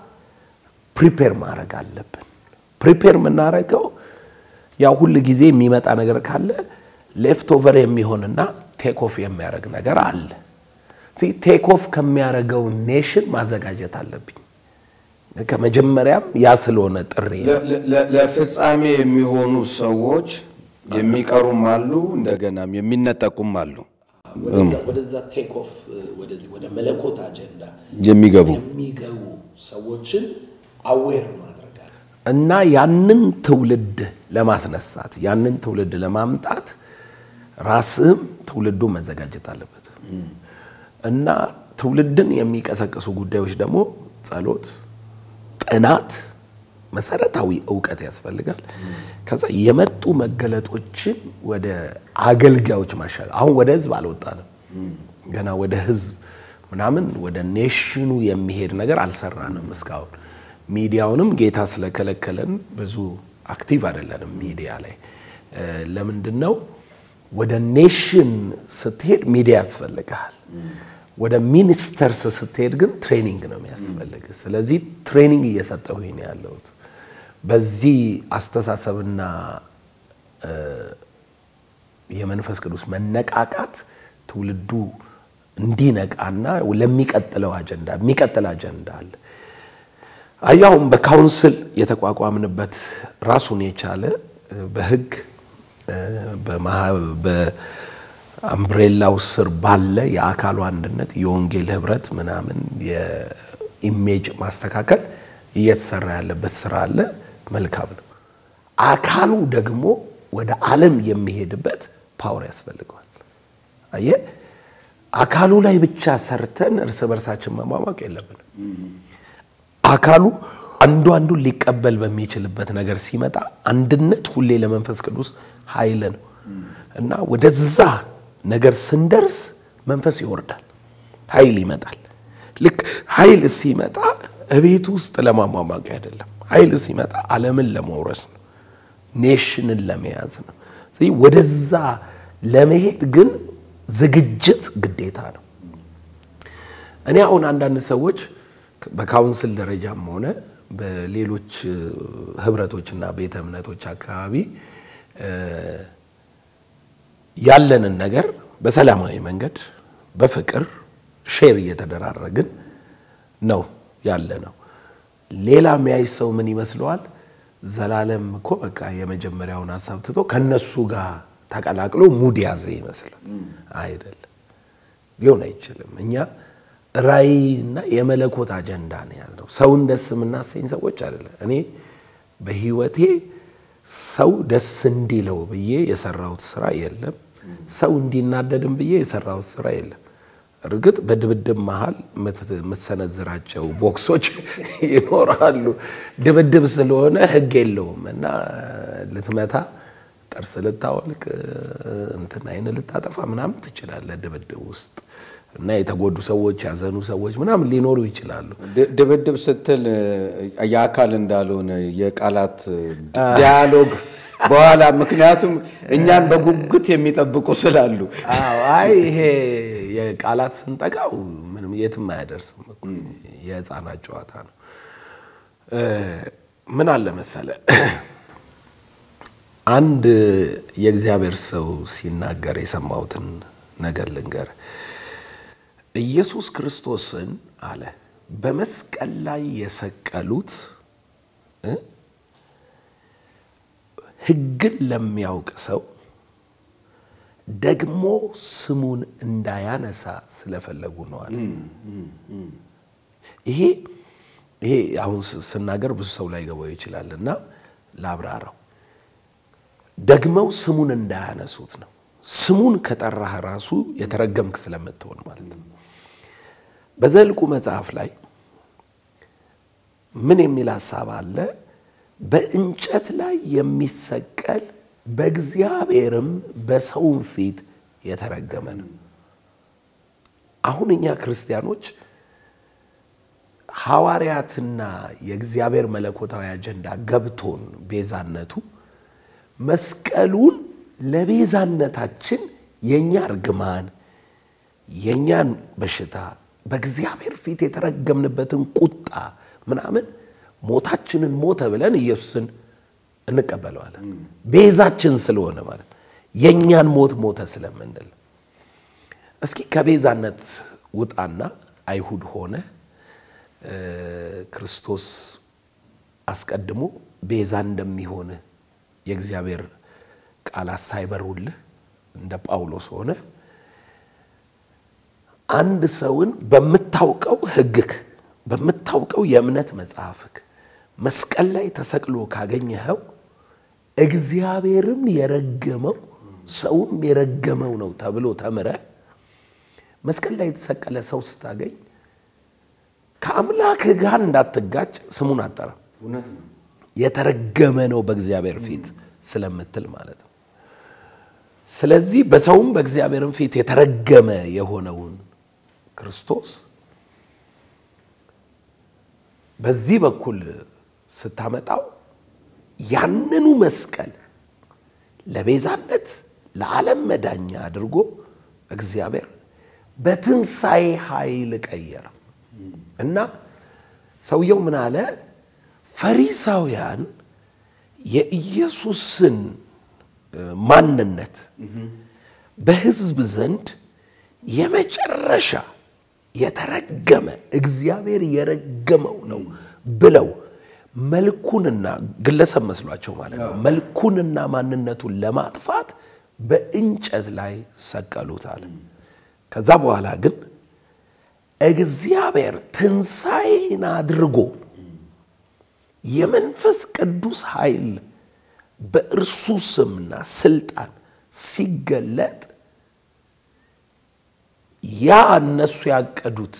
ፕሪፔር ማድረግ አለብን። ፕሪፔር የምናደርገው ያው ሁል ጊዜ የሚመጣ ነገር ካለ ሌፍት ኦቨር የሚሆንና ቴክ ኦፍ የሚያደርግ ነገር አለ። ቴክ ኦፍ ከሚያደርገው ኔሽን ማዘጋጀት አለብኝ። ከመጀመሪያም ያ ስለሆነ ጥሪ ነው። ለ- ለ- ለፍጻሜ የሚሆኑ ሰዎች የሚቀሩም አሉ፣ እንደገናም የሚነጠቁም አሉ ወደዛ ቴክ ኦፍ ወደዚህ ወደ መለኮት አጀንዳ የሚገቡ የሚገቡ ሰዎችን አዌር ማድረግ አለ እና ያንን ትውልድ ለማስነሳት ያንን ትውልድ ለማምጣት ራስህም ትውልዱ መዘጋጀት አለበት እና ትውልድን የሚቀሰቅሱ ጉዳዮች ደግሞ ጸሎት፣ ጥናት፣ መሰረታዊ እውቀት ያስፈልጋል። ከዛ የመጡ መገለጦችን ወደ አገልጋዮች ማሻል አሁን ወደ ህዝብ አልወጣንም ገና ወደ ህዝብ ምናምን ወደ ኔሽኑ የሚሄድ ነገር አልሰራንም እስካሁን። ሚዲያውንም ጌታ ስለከለከለን ብዙ አክቲቭ አይደለንም ሚዲያ ላይ። እ፣ ለምንድን ነው? ወደ ኔሽን ስትሄድ ሚዲያ ያስፈልግሃል። ወደ ሚኒስተርስ ስትሄድ ግን ትሬኒንግ ነው የሚያስፈልግ። ስለዚህ ትሬኒንግ እየሰጠሁ ነው ያለሁት በዚህ አስተሳሰብና እ፣ የመንፈስ ቅዱስ መነቃቃት ትውልዱ እንዲነቃና ለሚቀጥለው አጀንዳ የሚቀጥል አጀንዳ አለ። አያሁን በካውንስል የተቋቋምንበት ራሱን የቻለ እ፣ በህግ እ፣ በማህ- በአምብሬላው ስር ባለ የአካሉ አንድነት የወንጌል ህብረት ምናምን የኢሜጅ ማስተካከል እየተሰራ ያለበት ስራ አለ። መልካም ነው። አካሉ ደግሞ ወደ ዓለም የሚሄድበት ፓወር ያስፈልገዋል። አየህ፣ አካሉ ላይ ብቻ ሰርተን እርስ በርሳችን መሟሟቅ የለብንም። አካሉ አንዱ አንዱን ሊቀበል በሚችልበት ነገር ሲመጣ አንድነት ሁሌ ለመንፈስ ቅዱስ ኃይል ነው እና ወደዛ ነገር ስንደርስ መንፈስ ይወርዳል፣ ኃይል ይመጣል። ልክ ኃይል ሲመጣ እቤት ውስጥ ለማሟሟቅ አይደለም። ኃይል ሲመጣ ዓለምን ለመውረስ ነው፣ ኔሽንን ለመያዝ ነው። ስለዚህ ወደዛ ለመሄድ ግን ዝግጅት ግዴታ ነው። እኔ አሁን አንዳንድ ሰዎች በካውንስል ደረጃም ሆነ በሌሎች እ፣ ህብረቶችና ቤተ እምነቶች አካባቢ እ፣ ያለንን ነገር በሰላማዊ መንገድ በፍቅር ሼር እየተደራረግን ነው ያለ ነው። ሌላ የሚያይ ሰው ምን ይመስለዋል? ዘላለም እኮ በቃ የመጀመሪያውን ሀሳብ ትቶ ከነሱ ጋር ተቀላቅሎ ሙድ ያዘ ይመስላል። አይደለም፣ ሊሆን አይችልም። እኛ ራዕይና የመለኮት አጀንዳ ነው የያዝነው። ሰውን ደስ የምናሰኝ ሰዎች አይደለም። እኔ በህይወቴ ሰው ደስ እንዲለው ብዬ የሰራሁት ስራ የለም። ሰው እንዲናደድም ብዬ የሰራሁት ስራ የለም። እርግጥ በድብድብ መሀል የምትሰነዝራቸው ቦክሶች ይኖራሉ። ድብድብ ስለሆነ ህግ የለውም እና ልትመታ ጥርስ ልታወልቅ እንትን አይን ልታጠፋ ምናምን ትችላለህ ድብድብ ውስጥ እና የተጎዱ ሰዎች ያዘኑ ሰዎች ምናምን ሊኖሩ ይችላሉ። ድ- ድብድብ ስትል እ፣ የአካል እንዳልሆነ የቃላት ዲያሎግ በኋላ ምክንያቱም እኛን በጉጉት የሚጠብቁ ስላሉ አዎ፣ አይ ይሄ የቃላት ስንጠቃው ምንም የትም አያደርስም እኮ የህፃናት ጨዋታ ነው። እ፣ ምን አለ መሰለ አንድ የእግዚአብሔር ሰው ሲናገር የሰማሁትን ነገር ልንገር። ኢየሱስ ክርስቶስን አለ በመስቀል ላይ የሰቀሉት እ ሕግን ለሚያውቅ ሰው ደግሞ ስሙን እንዳያነሳ ስለፈለጉ ነው አለ። ይሄ ይሄ አሁን ስ- ስናገር ብዙ ሰው ላይ ገባው ይችላል እና ላብራራው። ደግመው ስሙን እንዳያነሱት ነው። ስሙን ከጠራህ ራሱ የተረገምክ ስለምትሆን ማለት ነው። በዘልቁ መጽሐፍ ላይ ምን የሚል ሀሳብ አለ? በእንጨት ላይ የሚሰቀል በእግዚአብሔርም በሰውም ፊት የተረገመ ነው። አሁን እኛ ክርስቲያኖች ሐዋርያትና የእግዚአብሔር መለኮታዊ አጀንዳ ገብቶን ቤዛነቱ መስቀሉን ለቤዛነታችን የእኛ እርግማን የእኛን በሽታ በእግዚአብሔር ፊት የተረገምንበትን ቁጣ ምናምን ሞታችንን ሞተ ብለን ኢየሱስን እንቀበለዋለን። ቤዛችን ስለሆነ ማለት የእኛን ሞት ሞተ ስለምንል እስኪ ከቤዛነት ውጣና አይሁድ ሆነ እ፣ ክርስቶስ አስቀድሞ ቤዛ እንደሚሆን የእግዚአብሔር ቃላት ሳይበሩልህ እንደ ጳውሎስ ሆነ አንድ ሰውን በምታውቀው ሕግክ በምታውቀው የእምነት መጽሐፍክ መስቀል ላይ ተሰቅሎ ካገኘኸው እግዚአብሔርም የረገመው ሰውም የረገመው ነው ተብሎ ተምረ መስቀል ላይ የተሰቀለ ሰው ስታገኝ ከአምላክህ ጋር እንዳትጋጭ ስሙን አጠራ። እውነት ነው። የተረገመ ነው በእግዚአብሔር ፊት ስለምትል ማለት ነው። ስለዚህ በሰውም በእግዚአብሔርም ፊት የተረገመ የሆነውን ክርስቶስ በዚህ በኩል ስታመጣው ያንኑ መስቀል ለቤዛነት ለዓለም መዳኛ አድርጎ እግዚአብሔር በትንሣኤ ኃይል ቀየረ እና ሰውየው ምን አለ? ፈሪሳውያን የኢየሱስን እ፣ ማንነት በሕዝብ ዘንድ የመጨረሻ የተረገመ እግዚአብሔር የረገመው ነው ብለው መልኩንና ግለሰብ መስሏቸው ማለት ነው መልኩንና ማንነቱን ለማጥፋት በእንጨት ላይ ሰቀሉት አለ። ከዛ በኋላ ግን እግዚአብሔር ትንሣኤን አድርጎ የመንፈስ ቅዱስ ኃይል በእርሱ ስምና ስልጣን ሲገለጥ ያ እነሱ ያቀዱት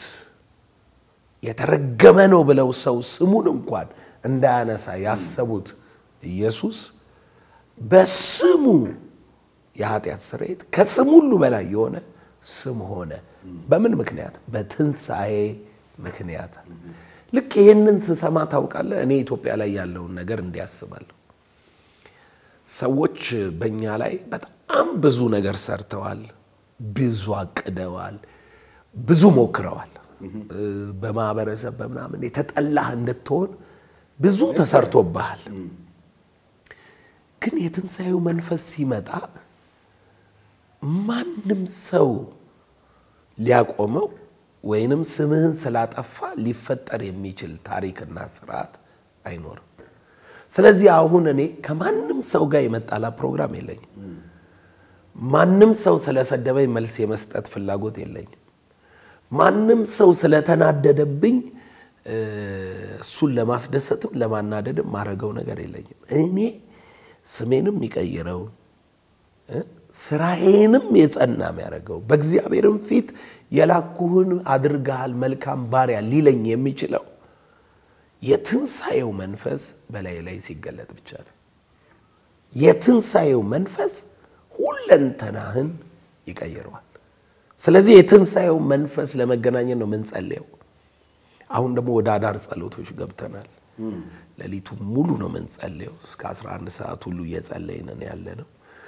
የተረገመ ነው ብለው ሰው ስሙን እንኳን እንዳያነሳ ያሰቡት ኢየሱስ በስሙ የኃጢአት ስርየት ከስም ሁሉ በላይ የሆነ ስም ሆነ። በምን ምክንያት? በትንሣኤ ምክንያት። ልክ ይህንን ስሰማ ታውቃለህ፣ እኔ ኢትዮጵያ ላይ ያለውን ነገር እንዲያስባለሁ። ሰዎች በእኛ ላይ በጣም ብዙ ነገር ሰርተዋል፣ ብዙ አቅደዋል፣ ብዙ ሞክረዋል። በማህበረሰብ በምናምን የተጠላህ እንድትሆን ብዙ ተሰርቶብሃል። ግን የትንሣኤው መንፈስ ሲመጣ ማንም ሰው ሊያቆመው ወይንም ስምህን ስላጠፋ ሊፈጠር የሚችል ታሪክና ስርዓት አይኖርም። ስለዚህ አሁን እኔ ከማንም ሰው ጋር የመጣላ ፕሮግራም የለኝም። ማንም ሰው ስለሰደበኝ መልስ የመስጠት ፍላጎት የለኝም። ማንም ሰው ስለተናደደብኝ እሱን ለማስደሰትም ለማናደድም ማድረገው ነገር የለኝም። እኔ ስሜንም የሚቀይረው ስራዬንም የጸና የሚያደርገው በእግዚአብሔርም ፊት የላኩህን አድርገሃል መልካም ባሪያ ሊለኝ የሚችለው የትንሣኤው መንፈስ በላይ ላይ ሲገለጥ ብቻ ነው። የትንሣኤው መንፈስ ሁለንተናህን ይቀይረዋል። ስለዚህ የትንሣኤው መንፈስ ለመገናኘት ነው የምንጸልየው። አሁን ደግሞ ወደ አዳር ጸሎቶች ገብተናል። ሌሊቱ ሙሉ ነው የምንጸልየው። እስከ 11 ሰዓት ሁሉ እየጸለይን ያለ ነው።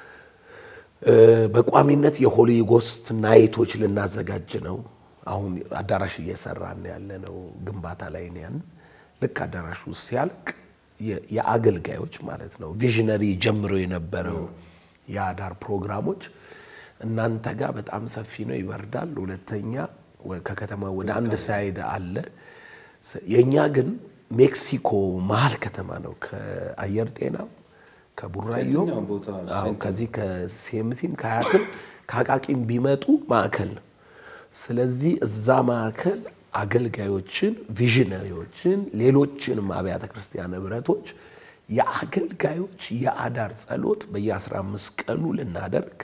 በቋሚነት የሆሊ ጎስት ናይቶች ልናዘጋጅ ነው። አሁን አዳራሽ እየሰራን ያለ ነው። ግንባታ ላይ ያን ልክ አዳራሽ ውስጥ ሲያልቅ የአገልጋዮች ማለት ነው ቪዥነሪ ጀምሮ የነበረው የአዳር ፕሮግራሞች እናንተ ጋር በጣም ሰፊ ነው፣ ይበርዳል። ሁለተኛ ከከተማ ወደ አንድ ሳይድ አለ። የእኛ ግን ሜክሲኮ መሀል ከተማ ነው። ከአየር ጤና ከቡራዮም አሁን ከዚህ ከሴምሲም ከሀያትም ከአቃቂም ቢመጡ ማዕከል ነው። ስለዚህ እዛ ማዕከል አገልጋዮችን፣ ቪዥነሪዎችን፣ ሌሎችንም አብያተ ክርስቲያን ህብረቶች የአገልጋዮች የአዳር ጸሎት በየ15 ቀኑ ልናደርግ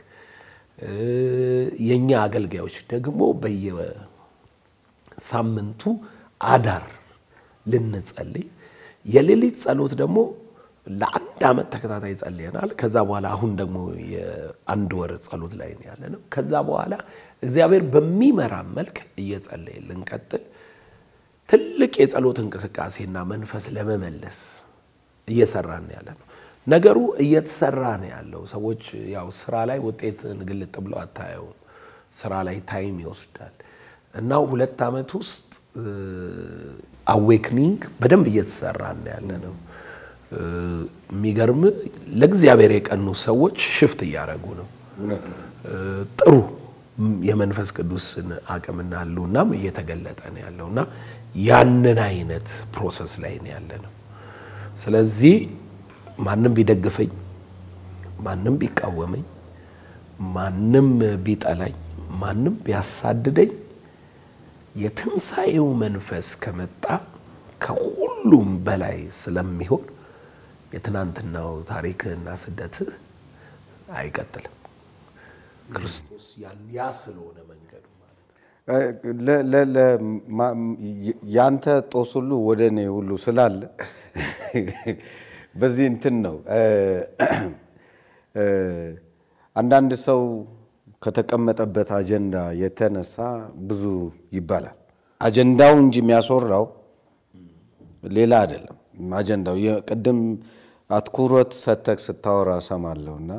የእኛ አገልጋዮች ደግሞ በየሳምንቱ አዳር ልንጸልይ የሌሊት ጸሎት ደግሞ ለአንድ ዓመት ተከታታይ ጸልየናል። ከዛ በኋላ አሁን ደግሞ የአንድ ወር ጸሎት ላይ ነው ያለ ነው። ከዛ በኋላ እግዚአብሔር በሚመራ መልክ እየጸለየ ልንቀጥል ትልቅ የጸሎት እንቅስቃሴና መንፈስ ለመመለስ እየሰራን ያለ ነው። ነገሩ እየተሰራ ነው ያለው። ሰዎች ያው ስራ ላይ ውጤትን ግልጥ ብለው አታየውም። ስራ ላይ ታይም ይወስዳል እና ሁለት ዓመት ውስጥ አዌክኒንግ በደንብ እየተሰራ ነው ያለ ነው። የሚገርም ለእግዚአብሔር የቀኑ ሰዎች ሽፍት እያደረጉ ነው። ጥሩ የመንፈስ ቅዱስን አቅምና ህልውናም እየተገለጠ ነው ያለው እና ያንን አይነት ፕሮሰስ ላይ ነው ያለ ነው። ስለዚህ ማንም ቢደግፈኝ፣ ማንም ቢቃወመኝ፣ ማንም ቢጠላኝ፣ ማንም ቢያሳድደኝ የትንሣኤው መንፈስ ከመጣ ከሁሉም በላይ ስለሚሆን የትናንትናው ታሪክህና ስደትህ አይቀጥልም። ክርስቶስ ያ ስለሆነ መንገዱ ያንተ ጦስ ሁሉ ወደ እኔ ሁሉ ስላለ በዚህ እንትን ነው። አንዳንድ ሰው ከተቀመጠበት አጀንዳ የተነሳ ብዙ ይባላል። አጀንዳው እንጂ የሚያስወራው ሌላ አይደለም። አጀንዳው ቅድም አትኩሮት ሰተክ ስታወራ ሰማለሁ እና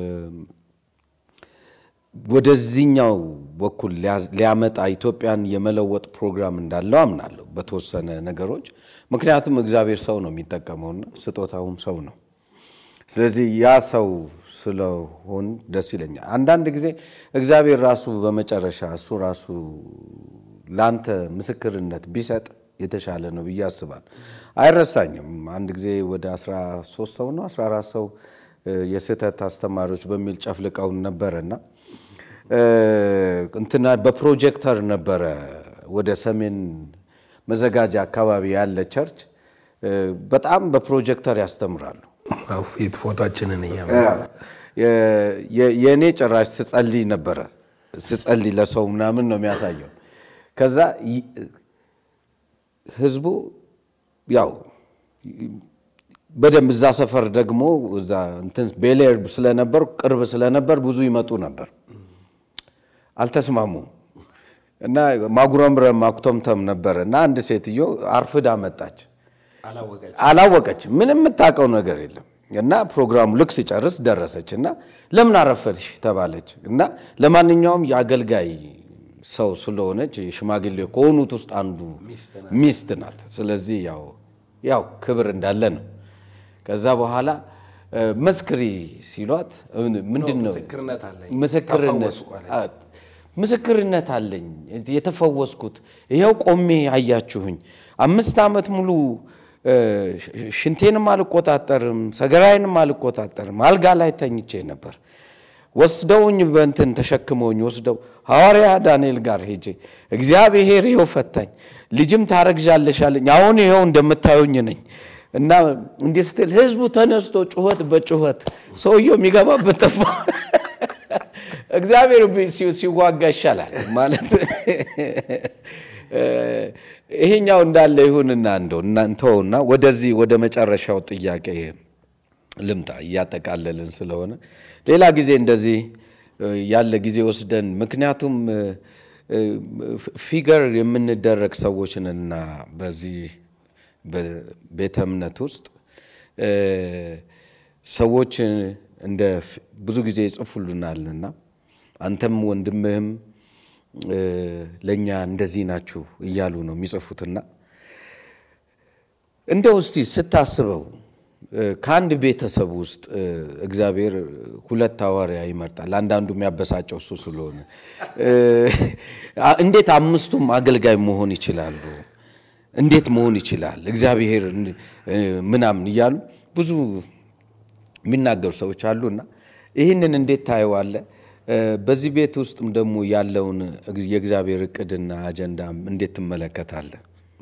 ወደዚህኛው በኩል ሊያመጣ ኢትዮጵያን የመለወጥ ፕሮግራም እንዳለው አምናለሁ በተወሰነ ነገሮች። ምክንያቱም እግዚአብሔር ሰው ነው የሚጠቀመውና ስጦታውም ሰው ነው። ስለዚህ ያ ሰው ስለሆን ደስ ይለኛል። አንዳንድ ጊዜ እግዚአብሔር ራሱ በመጨረሻ እሱ ራሱ ለአንተ ምስክርነት ቢሰጥ የተሻለ ነው ብዬ አስባለሁ። አይረሳኝም። አንድ ጊዜ ወደ 13 ሰው ነው 14 ሰው የስህተት አስተማሪዎች በሚል ጨፍልቀውን ነበረና እንትና በፕሮጀክተር ነበረ ወደ ሰሜን መዘጋጃ አካባቢ ያለ ቸርች በጣም በፕሮጀክተር ያስተምራሉ። ፊት ፎቶችንን እያ የእኔ ጭራሽ ስጸልይ ነበረ ስጸልይ ለሰው ምናምን ነው የሚያሳየው። ከዛ ህዝቡ ያው በደንብ እዛ ሰፈር ደግሞ እዛ እንትን ቤሌር ስለነበር ቅርብ ስለነበር ብዙ ይመጡ ነበር። አልተስማሙም እና ማጉረምረም ማኩተምተም ነበረ እና አንድ ሴትዮ አርፍዳ መጣች። አላወቀች፣ ምንም የምታውቀው ነገር የለም። እና ፕሮግራሙ ልክ ሲጨርስ ደረሰች እና ለምን አረፈድሽ ተባለች። እና ለማንኛውም የአገልጋይ ሰው ስለሆነች ሽማግሌ ከሆኑት ውስጥ አንዱ ሚስት ናት። ስለዚህ ያው ያው ክብር እንዳለ ነው። ከዛ በኋላ መስክሪ ሲሏት ምንድን ነው ምስክርነት ምስክርነት አለኝ የተፈወስኩት ይኸው ቆሜ አያችሁኝ። አምስት ዓመት ሙሉ ሽንቴንም አልቆጣጠርም፣ ሰገራዬንም አልቆጣጠርም። አልጋ ላይ ተኝቼ ነበር። ወስደውኝ በእንትን ተሸክመውኝ ወስደው ሐዋርያ ዳንኤል ጋር ሄጄ እግዚአብሔር ይኸው ፈታኝ፣ ልጅም ታረግዣለሽ አለኝ። አሁን ይኸው እንደምታዩኝ ነኝ እና እንዲህ ስትል ህዝቡ ተነስቶ ጩኸት በጩኸት ሰውየው የሚገባበት ጠፋ። እግዚአብሔር ሲዋጋ ይሻላል ማለት ይሄኛው እንዳለ ይሁንና እንደው እናንተውና ወደዚህ ወደ መጨረሻው ጥያቄ ልምጣ እያጠቃለልን ስለሆነ ሌላ ጊዜ እንደዚህ እ፣ ያለ ጊዜ ወስደን ምክንያቱም እ፣ እ፣ ፊገር የምንደረግ ሰዎች ነንና በዚህ በቤተ እምነት ውስጥ እ፣ ሰዎች እንደ ፍ- ብዙ ጊዜ ይጽፉልናልና አንተም ወንድምህም እ፣ ለእኛ እንደዚህ ናችሁ እያሉ ነው የሚጽፉትና እንደው እስቲ ስታስበው እ፣ ከአንድ ቤተሰብ ውስጥ እ፣ እግዚአብሔር ሁለት ሐዋርያ ይመርጣል። አንዳንዱ የሚያበሳጨው እሱ ስለሆነ እ፣ አ- እንዴት አምስቱም አገልጋይ መሆን ይችላሉ? እንዴት መሆን ይችላል? እግዚአብሔር እን- እ፣ ምናምን እያሉ ብዙ የሚናገሩ ሰዎች አሉና ይህንን እንዴት ታየዋለህ? እ፣ በዚህ ቤት ውስጥም ደግሞ ያለውን እግ- የእግዚአብሔር እቅድና አጀንዳ እንዴት ትመለከታለህ?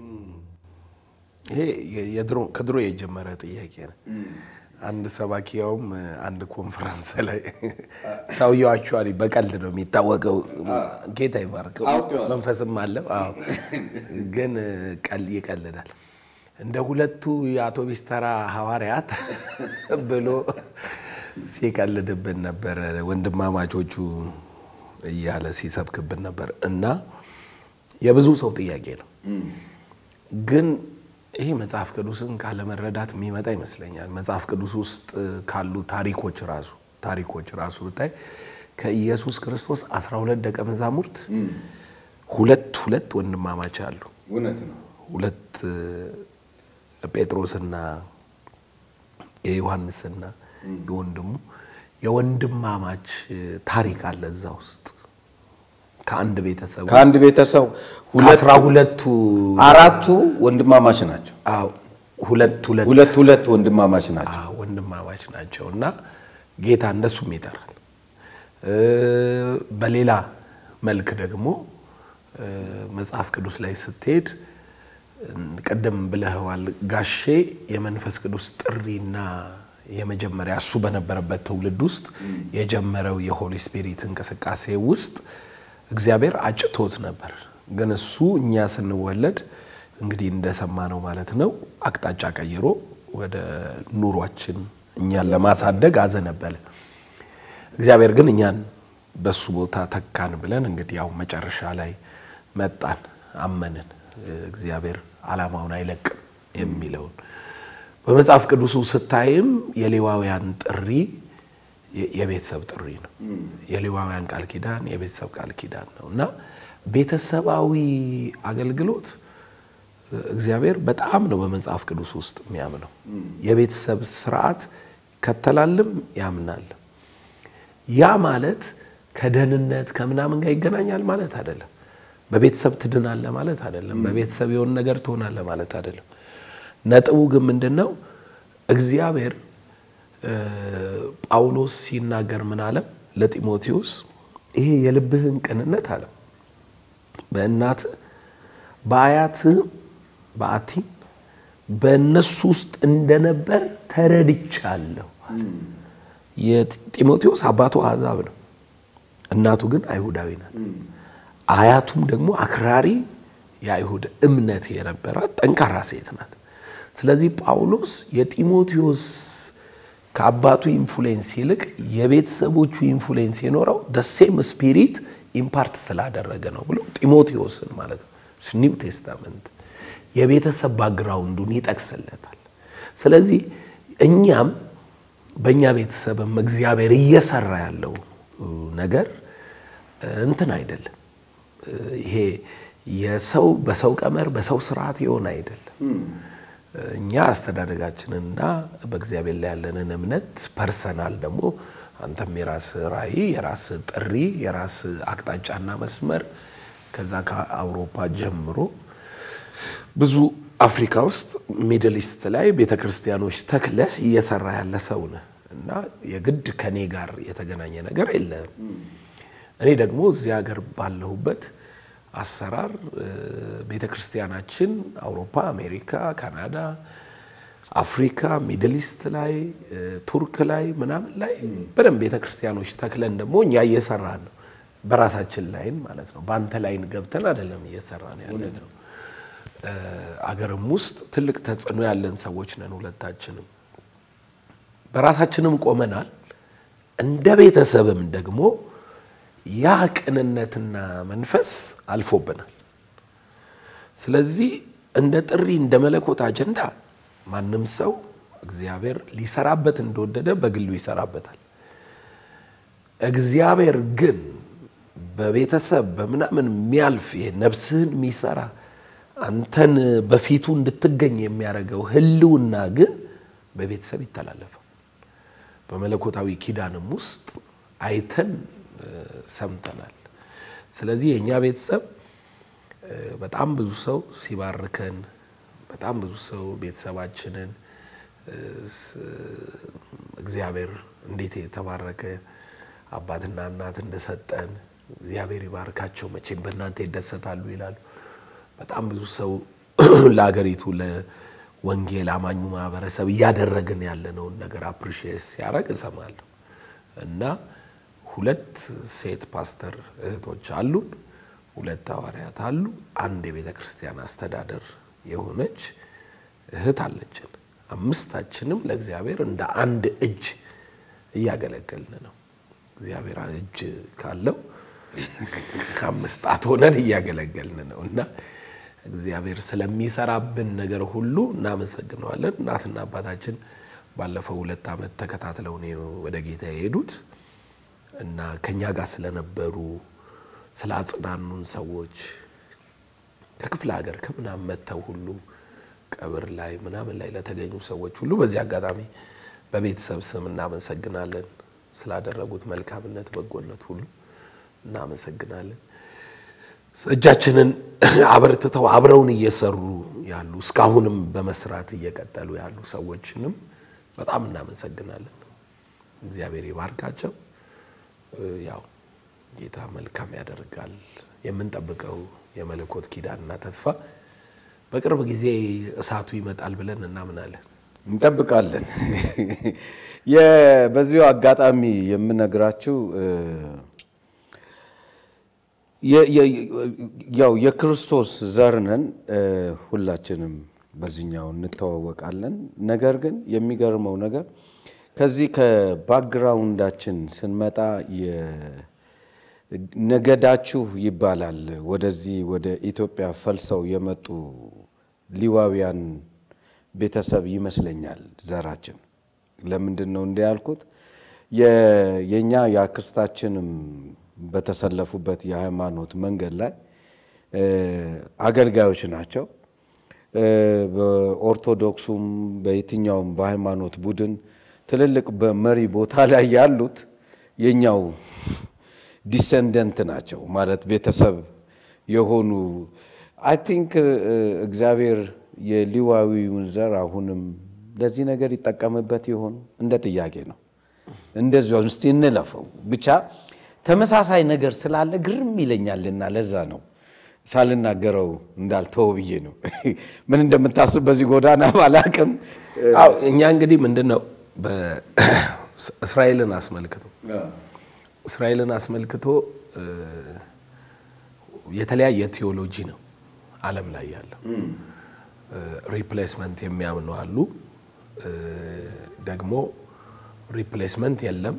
ይሄ የ- የድሮ ከድሮ የጀመረ ጥያቄ ነው። አንድ ሰባኪያውም አንድ ኮንፈረንስ ላይ ሰውየው አክቹዋሊ በቀልድ ነው የሚታወቀው። ጌታ ይባርከው መንፈስም አለው። አዎ ግን ቀል ይቀልዳል። እንደ ሁለቱ የአውቶቢስ ተራ ሐዋርያት ብሎ ሲቀልድብን ነበር። ወንድማማቾቹ እያለ ሲሰብክብን ነበር እና የብዙ ሰው ጥያቄ ነው ግን ይሄ መጽሐፍ ቅዱስን ካለመረዳት የሚመጣ ይመስለኛል። መጽሐፍ ቅዱስ ውስጥ ካሉ ታሪኮች ራሱ ታሪኮች ራሱ ብታይ ከኢየሱስ ክርስቶስ 12 ደቀ መዛሙርት ሁለት ሁለት ወንድማማች አሉ። እውነት ነው። ሁለት እ፣ ጴጥሮስና የዮሐንስና የወንድሙ የወንድማማች ታሪክ አለ እዛ ውስጥ ከአንድ ቤተሰብ ውስጥ ከአንድ ቤተሰብ ሁለት ከአስራ ሁለቱ አራቱ ወንድማማች ናቸው። አዎ፣ ሁለት ሁለት ሁለት ሁለት ወንድማማች ናቸው። አዎ፣ ወንድማማች ናቸው እና ጌታ እንደሱም ይጠራል። እ፣ በሌላ መልክ ደግሞ እ፣ መጽሐፍ ቅዱስ ላይ ስትሄድ እ፣ ቅድም ብለኸዋል ጋሼ የመንፈስ ቅዱስ ጥሪና የመጀመሪያ እሱ በነበረበት ትውልድ ውስጥ የጀመረው የሆሊ ስፒሪት እንቅስቃሴ ውስጥ እግዚአብሔር አጭቶት ነበር። ግን እሱ እኛ ስንወለድ እንግዲህ እንደሰማነው ማለት ነው አቅጣጫ ቀይሮ ወደ ኑሯችን እኛን ለማሳደግ አዘነበለ። እግዚአብሔር ግን እኛን በሱ ቦታ ተካን ብለን እንግዲህ ያው መጨረሻ ላይ መጣን፣ አመንን። እግዚአብሔር ዓላማውን አይለቅም የሚለውን በመጽሐፍ ቅዱሱ ስታይም የሌዋውያን ጥሪ የ- የቤተሰብ ጥሪ ነው። የሌዋውያን ቃል ኪዳን የቤተሰብ ቃል ኪዳን ነው እና ቤተሰባዊ አገልግሎት እግዚአብሔር በጣም ነው በመጽሐፍ ቅዱስ ውስጥ የሚያምነው። የቤተሰብ ስርዓት ከተላልም ያምናል። ያ ማለት ከደህንነት ከምናምን ጋር ይገናኛል ማለት አይደለም። በቤተሰብ ትድናለህ ማለት አይደለም። በቤተሰብ የሆነ ነገር ትሆናለህ ማለት አይደለም። ነጥቡ ግን ምንድን ነው? እግዚአብሔር እ፣ ጳውሎስ ሲናገር ምን አለ ለጢሞቴዎስ? ይሄ የልብህን ቅንነት አለ በእናትህ በአያትህም በአቲ በእነሱ ውስጥ እንደነበር ተረድቻለሁ። የጢሞቴዎስ አባቱ አሕዛብ ነው፣ እናቱ ግን አይሁዳዊ ናት። አያቱም ደግሞ አክራሪ የአይሁድ እምነት የነበራት ጠንካራ ሴት ናት። ስለዚህ ጳውሎስ የጢሞቴዎስ ከአባቱ ኢንፍሉዌንስ ይልቅ የቤተሰቦቹ ኢንፍሉዌንስ የኖረው ደሴም ስፒሪት ኢምፓርት ስላደረገ ነው ብሎ ጢሞቴዎስን ማለት ነው ኒው ቴስታመንት የቤተሰብ ባግራውንዱን ይጠቅስለታል። ስለዚህ እኛም በእኛ ቤተሰብም እግዚአብሔር እየሰራ ያለው ነገር እንትን አይደለም። ይሄ የሰው በሰው ቀመር በሰው ስርዓት የሆነ አይደለም። እኛ አስተዳደጋችንና በእግዚአብሔር ላይ ያለንን እምነት ፐርሰናል ደግሞ አንተም የራስ ራዕይ፣ የራስ ጥሪ፣ የራስ አቅጣጫና መስመር ከዛ ከአውሮፓ ጀምሮ ብዙ አፍሪካ ውስጥ ሚድል ኢስት ላይ ቤተ ክርስቲያኖች ተክለህ እየሰራ ያለ ሰው ነህ እና የግድ ከኔ ጋር የተገናኘ ነገር የለም። እኔ ደግሞ እዚህ ሀገር ባለሁበት አሰራር ቤተ ክርስቲያናችን አውሮፓ፣ አሜሪካ፣ ካናዳ፣ አፍሪካ፣ ሚድል ኢስት ላይ ቱርክ ላይ ምናምን ላይ በደንብ ቤተ ክርስቲያኖች ተክለን ደግሞ እኛ እየሰራን ነው። በራሳችን ላይን ማለት ነው። በአንተ ላይን ገብተን አይደለም እየሰራን ያለ ነው። አገርም ውስጥ ትልቅ ተጽዕኖ ያለን ሰዎች ነን ሁለታችንም። በራሳችንም ቆመናል። እንደ ቤተሰብም ደግሞ ያ ቅንነትና መንፈስ አልፎብናል። ስለዚህ እንደ ጥሪ እንደ መለኮት አጀንዳ ማንም ሰው እግዚአብሔር ሊሰራበት እንደወደደ በግሉ ይሰራበታል። እግዚአብሔር ግን በቤተሰብ በምናምን የሚያልፍ ይሄ ነፍስህን የሚሰራ አንተን በፊቱ እንድትገኝ የሚያደርገው ህልውና ግን በቤተሰብ ይተላለፋል። በመለኮታዊ ኪዳንም ውስጥ አይተን ሰምተናል። ስለዚህ የእኛ ቤተሰብ በጣም ብዙ ሰው ሲባርከን፣ በጣም ብዙ ሰው ቤተሰባችንን እግዚአብሔር እንዴት የተባረከ አባትና እናት እንደሰጠን እግዚአብሔር ይባርካቸው፣ መቼም በእናንተ ይደሰታሉ ይላሉ። በጣም ብዙ ሰው ለሀገሪቱ ለወንጌል አማኙ ማህበረሰብ እያደረግን ያለነውን ነገር አፕሪሺየት ሲያደርግ እሰማለሁ እና ሁለት ሴት ፓስተር እህቶች አሉን፣ ሁለት ሐዋርያት አሉ፣ አንድ የቤተ ክርስቲያን አስተዳደር የሆነች እህት አለችን። አምስታችንም ለእግዚአብሔር እንደ አንድ እጅ እያገለገልን ነው። እግዚአብሔር እጅ ካለው አምስት ጣት ሆነን እያገለገልን ነው እና እግዚአብሔር ስለሚሰራብን ነገር ሁሉ እናመሰግነዋለን። እናትና አባታችን ባለፈው ሁለት ዓመት ተከታትለው ነው ወደ ጌታ የሄዱት እና ከኛ ጋር ስለነበሩ ስለ አጽናኑን ሰዎች ከክፍለ ሀገር ከምናምን መጥተው ሁሉ ቀብር ላይ ምናምን ላይ ለተገኙ ሰዎች ሁሉ በዚህ አጋጣሚ በቤተሰብ ስም እናመሰግናለን። ስላደረጉት መልካምነት፣ በጎነት ሁሉ እናመሰግናለን። እጃችንን አበርትተው አብረውን እየሰሩ ያሉ እስካሁንም በመስራት እየቀጠሉ ያሉ ሰዎችንም በጣም እናመሰግናለን። እግዚአብሔር ይባርካቸው። ያው ጌታ መልካም ያደርጋል። የምንጠብቀው የመለኮት ኪዳንና ተስፋ በቅርብ ጊዜ እሳቱ ይመጣል ብለን እናምናለን። እንጠብቃለን። በዚሁ አጋጣሚ የምነግራችሁ ያው የክርስቶስ ዘር ነን፣ ሁላችንም በዚህኛው እንተዋወቃለን። ነገር ግን የሚገርመው ነገር ከዚህ ከባክግራውንዳችን ስንመጣ ነገዳችሁ ይባላል። ወደዚህ ወደ ኢትዮጵያ ፈልሰው የመጡ ሊዋውያን ቤተሰብ ይመስለኛል ዘራችን። ለምንድን ነው እንደ ያልኩት የእኛ የአክስታችንም በተሰለፉበት የሃይማኖት መንገድ ላይ አገልጋዮች ናቸው። በኦርቶዶክሱም በየትኛውም በሃይማኖት ቡድን ትልልቅ በመሪ ቦታ ላይ ያሉት የኛው ዲሰንደንት ናቸው ማለት ቤተሰብ የሆኑ አይ ቲንክ እግዚአብሔር የሊዋዊውን ዘር አሁንም ለዚህ ነገር ይጠቀምበት ይሆን እንደ ጥያቄ ነው። እንደዚሁ እስቲ እንለፈው ብቻ ተመሳሳይ ነገር ስላለ ግርም ይለኛልና ለዛ ነው ሳልናገረው እንዳልተው ብዬ ነው። ምን እንደምታስብ በዚህ ጎዳና ባላቅም አዎ እኛ እንግዲህ ምንድን ነው እስራኤልን አስመልክቶ እስራኤልን አስመልክቶ የተለያየ ቴዎሎጂ ነው ዓለም ላይ ያለው። ሪፕሌስመንት የሚያምኑ አሉ። ደግሞ ሪፕሌስመንት የለም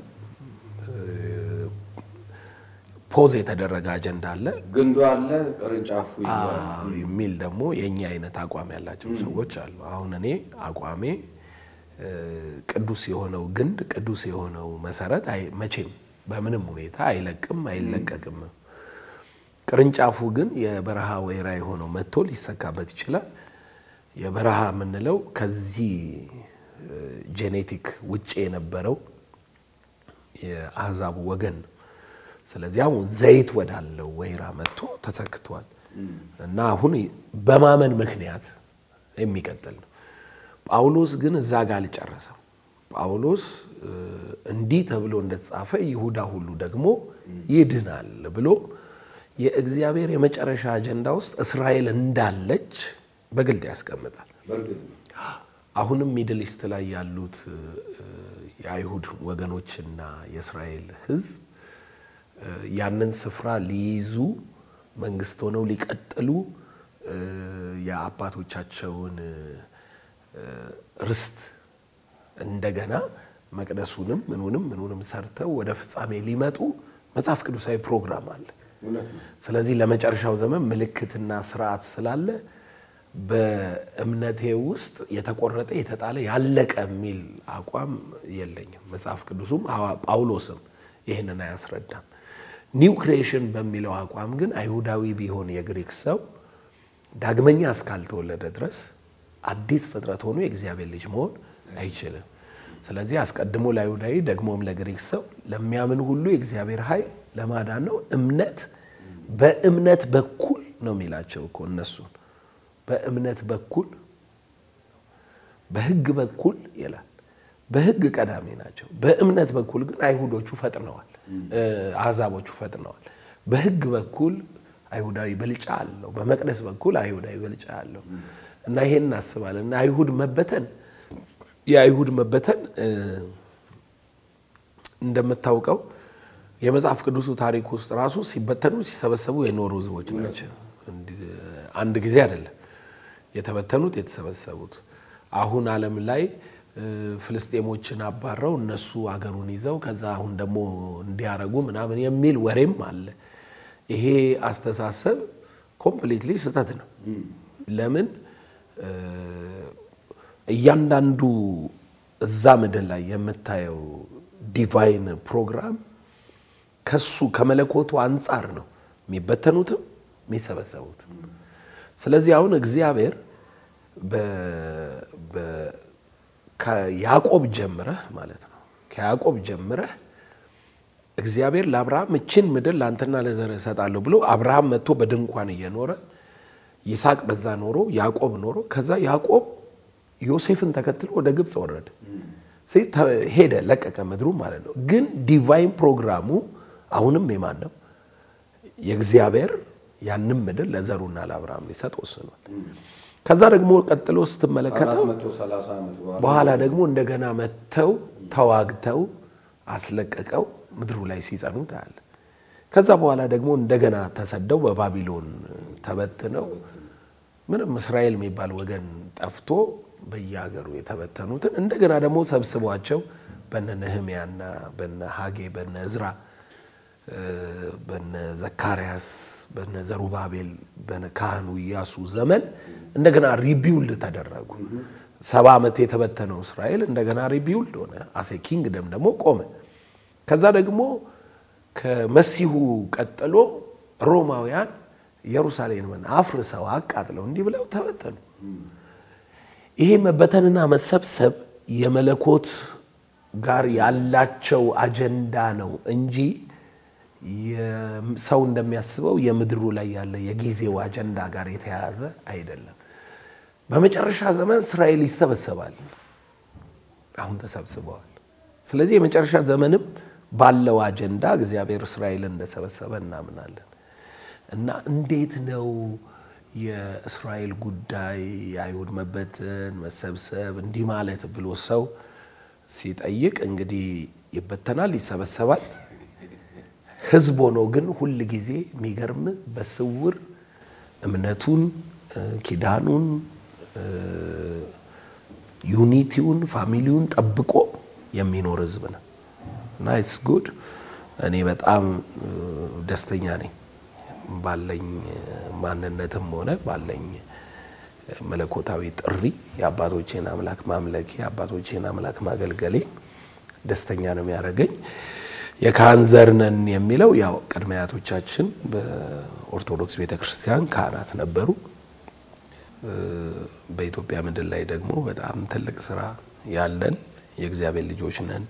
ፖዝ የተደረገ አጀንዳ አለ ግንዱ አለ ቅርንጫፉ የሚል ደግሞ የእኛ አይነት አቋም ያላቸው ሰዎች አሉ። አሁን እኔ አቋሜ ቅዱስ የሆነው ግንድ ቅዱስ የሆነው መሰረት መቼም በምንም ሁኔታ አይለቅም አይለቀቅም። ቅርንጫፉ ግን የበረሃ ወይራ የሆነው መጥቶ ሊሰካበት ይችላል። የበረሃ የምንለው ከዚህ ጄኔቲክ ውጭ የነበረው የአህዛቡ ወገን ነው። ስለዚህ አሁን ዘይት ወዳለው ወይራ መጥቶ ተሰክቷል እና አሁን በማመን ምክንያት የሚቀጥል ነው። ጳውሎስ ግን እዛ ጋር አልጨረሰም። ጳውሎስ እንዲህ ተብሎ እንደተጻፈ ይሁዳ ሁሉ ደግሞ ይድናል ብሎ የእግዚአብሔር የመጨረሻ አጀንዳ ውስጥ እስራኤል እንዳለች በግልጥ ያስቀምጣል። አሁንም ሚድል ኢስት ላይ ያሉት የአይሁድ ወገኖችና የእስራኤል ሕዝብ ያንን ስፍራ ሊይዙ መንግስት ሆነው ሊቀጥሉ የአባቶቻቸውን ርስት እንደገና መቅደሱንም ምኑንም ምኑንም ሰርተው ወደ ፍጻሜ ሊመጡ መጽሐፍ ቅዱሳዊ ፕሮግራም አለ። ስለዚህ ለመጨረሻው ዘመን ምልክትና ስርዓት ስላለ በእምነቴ ውስጥ የተቆረጠ የተጣለ ያለቀ የሚል አቋም የለኝም። መጽሐፍ ቅዱሱም ሐዋ- ጳውሎስም ይህንን አያስረዳም። ኒው ክሪኤሽን በሚለው አቋም ግን አይሁዳዊ ቢሆን የግሪክ ሰው ዳግመኛ እስካልተወለደ ድረስ አዲስ ፍጥረት ሆኖ የእግዚአብሔር ልጅ መሆን አይችልም። ስለዚህ አስቀድሞ ለአይሁዳዊ ደግሞም ለግሪክ ሰው ለሚያምን ሁሉ የእግዚአብሔር ኃይል ለማዳን ነው። እምነት በእምነት በኩል ነው የሚላቸው እኮ እነሱን በእምነት በኩል በሕግ በኩል ይላል። በሕግ ቀዳሚ ናቸው። በእምነት በኩል ግን አይሁዶቹ ፈጥነዋል፣ አሕዛቦቹ ፈጥነዋል። በሕግ በኩል አይሁዳዊ ብልጫ አለው፣ በመቅደስ በኩል አይሁዳዊ ብልጫ አለው እና ይሄን እናስባለን እና አይሁድ መበተን የአይሁድ መበተን እ፣ እንደምታውቀው የመጽሐፍ ቅዱሱ ታሪክ ውስጥ ራሱ ሲበተኑ ሲሰበሰቡ የኖሩ ህዝቦች ናቸው። እንዲህ አንድ ጊዜ አይደለም የተበተኑት የተሰበሰቡት። አሁን ዓለም ላይ እ፣ ፍልስጤሞችን አባረው እነሱ አገሩን ይዘው ከዛ አሁን ደግሞ እንዲያረጉ ምናምን የሚል ወሬም አለ። ይሄ አስተሳሰብ ኮምፕሊትሊ ስህተት ነው። ለምን እ፣ እያንዳንዱ እዛ ምድር ላይ የምታየው ዲቫይን ፕሮግራም ከሱ ከመለኮቱ አንጻር ነው የሚበተኑትም የሚሰበሰቡትም። ስለዚህ አሁን እግዚአብሔር በ- በ- ከያዕቆብ ጀምረህ ማለት ነው ከያዕቆብ ጀምረህ እግዚአብሔር ለአብርሃም እችን ምድር ለአንተና ለዘርህ እሰጣለሁ ብሎ አብርሃም መጥቶ በድንኳን እየኖረ ይስሐቅ በዛ ኖሮ ያዕቆብ ኖሮ ከዛ ያዕቆብ ዮሴፍን ተከትሎ ወደ ግብፅ ወረደ። ስለዚህ ተ- ሄደ ለቀቀ ምድሩ ማለት ነው። ግን ዲቫይን ፕሮግራሙ አሁንም የማን ነው? የእግዚአብሔር ያንም ምድር ለዘሩና ለአብርሃም ሊሰጥ ወስኗል። ከዛ ደግሞ ቀጥሎ ስትመለከተው 430 ዓመት በኋላ በኋላ ደግሞ እንደገና መጥተው ተዋግተው አስለቀቀው ምድሩ ላይ ሲጸኑ ታያለ። ከዛ በኋላ ደግሞ እንደገና ተሰደው በባቢሎን ተበትነው ምንም እስራኤል የሚባል ወገን ጠፍቶ በየሀገሩ የተበተኑትን እንደገና ደግሞ ሰብስቧቸው በነ ነህምያና በነ ሀጌ በነ እዝራ እ፣ በነ ዘካርያስ በነ ዘሩባቤል በነ ካህኑ ኢያሱ ዘመን እንደገና ሪቢውልድ ተደረጉ። ሰባ ዓመት የተበተነው እስራኤል እንደገና ሪቢውልድ ሆነ። አሴ ኪንግደም ደግሞ ቆመ። ከዛ ደግሞ ከመሲሁ ቀጥሎ ሮማውያን ኢየሩሳሌምን አፍርሰው አቃጥለው እንዲህ ብለው ተበተኑ። ይሄ መበተንና መሰብሰብ የመለኮት ጋር ያላቸው አጀንዳ ነው እንጂ ሰው እንደሚያስበው የምድሩ ላይ ያለ የጊዜው አጀንዳ ጋር የተያያዘ አይደለም። በመጨረሻ ዘመን እስራኤል ይሰበሰባል። አሁን ተሰብስበዋል። ስለዚህ የመጨረሻ ዘመንም ባለው አጀንዳ እግዚአብሔር እስራኤልን እንደሰበሰበ እናምናለን። እና እንዴት ነው የእስራኤል ጉዳይ የአይሁድ መበተን መሰብሰብ እንዲህ ማለት ብሎ ሰው ሲጠይቅ እንግዲህ ይበተናል፣ ይሰበሰባል። ህዝብ ሆኖ ግን ሁል ጊዜ የሚገርም በስውር እምነቱን ኪዳኑን ዩኒቲውን ፋሚሊውን ጠብቆ የሚኖር ህዝብ ነው እና ኢትስ ጉድ። እኔ በጣም ደስተኛ ነኝ ባለኝ ማንነትም ሆነ ባለኝ መለኮታዊ ጥሪ የአባቶቼን አምላክ ማምለኬ የአባቶቼን አምላክ ማገልገሌ ደስተኛ ነው የሚያደርገኝ። የካህን ዘር ነን የሚለው ያው ቅድመ አያቶቻችን በኦርቶዶክስ ቤተ ክርስቲያን ካህናት ነበሩ። በኢትዮጵያ ምድር ላይ ደግሞ በጣም ትልቅ ስራ ያለን የእግዚአብሔር ልጆች ነን።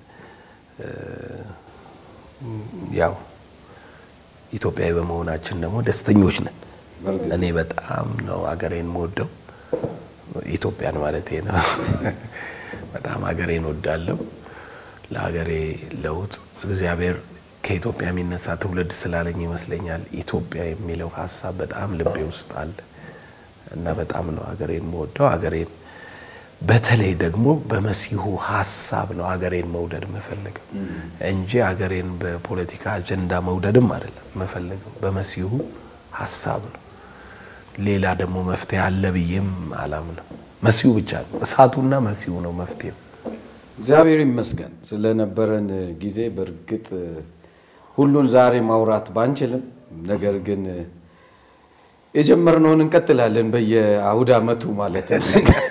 ያው ኢትዮጵያዊ በመሆናችን ደግሞ ደስተኞች ነን። እኔ በጣም ነው አገሬን የምወደው ኢትዮጵያን ማለት ነው። በጣም አገሬን ወዳለሁ። ለሀገሬ ለውጥ እግዚአብሔር ከኢትዮጵያ የሚነሳ ትውልድ ስላለኝ ይመስለኛል ኢትዮጵያ የሚለው ሀሳብ በጣም ልቤ ውስጥ አለ እና በጣም ነው ሀገሬን የምወደው። ሀገሬን በተለይ ደግሞ በመሲሁ ሀሳብ ነው ሀገሬን መውደድ የምፈልገው እንጂ ሀገሬን በፖለቲካ አጀንዳ መውደድም አይደለም የምፈልገው፣ በመሲሁ ሀሳብ ነው። ሌላ ደግሞ መፍትሄ አለ ብዬም አላምንም። መሲሁ ብቻ ነው፣ እሳቱና መሲሁ ነው መፍትሄው። እግዚአብሔር ይመስገን ስለነበረን ጊዜ። በእርግጥ ሁሉን ዛሬ ማውራት ባንችልም፣ ነገር ግን የጀመርነውን እንቀጥላለን በየአውደ ዓመቱ ማለት ነው።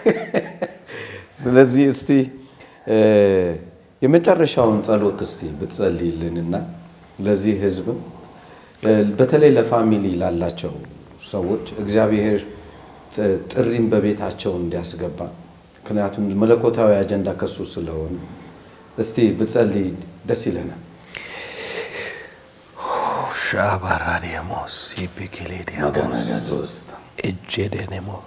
ስለዚህ እስቲ የመጨረሻውን ጸሎት እስቲ ብትጸልይልንና ለዚህ ህዝብም በተለይ ለፋሚሊ ላላቸው ሰዎች እግዚአብሔር ጥሪን በቤታቸው እንዲያስገባ ምክንያቱም መለኮታዊ አጀንዳ ከሱ ስለሆነ እስቲ ብትጸልይ ደስ ይለናል። ሻባራዲያሞስ ፒክሌዲያሞስ እጄዴኔሞር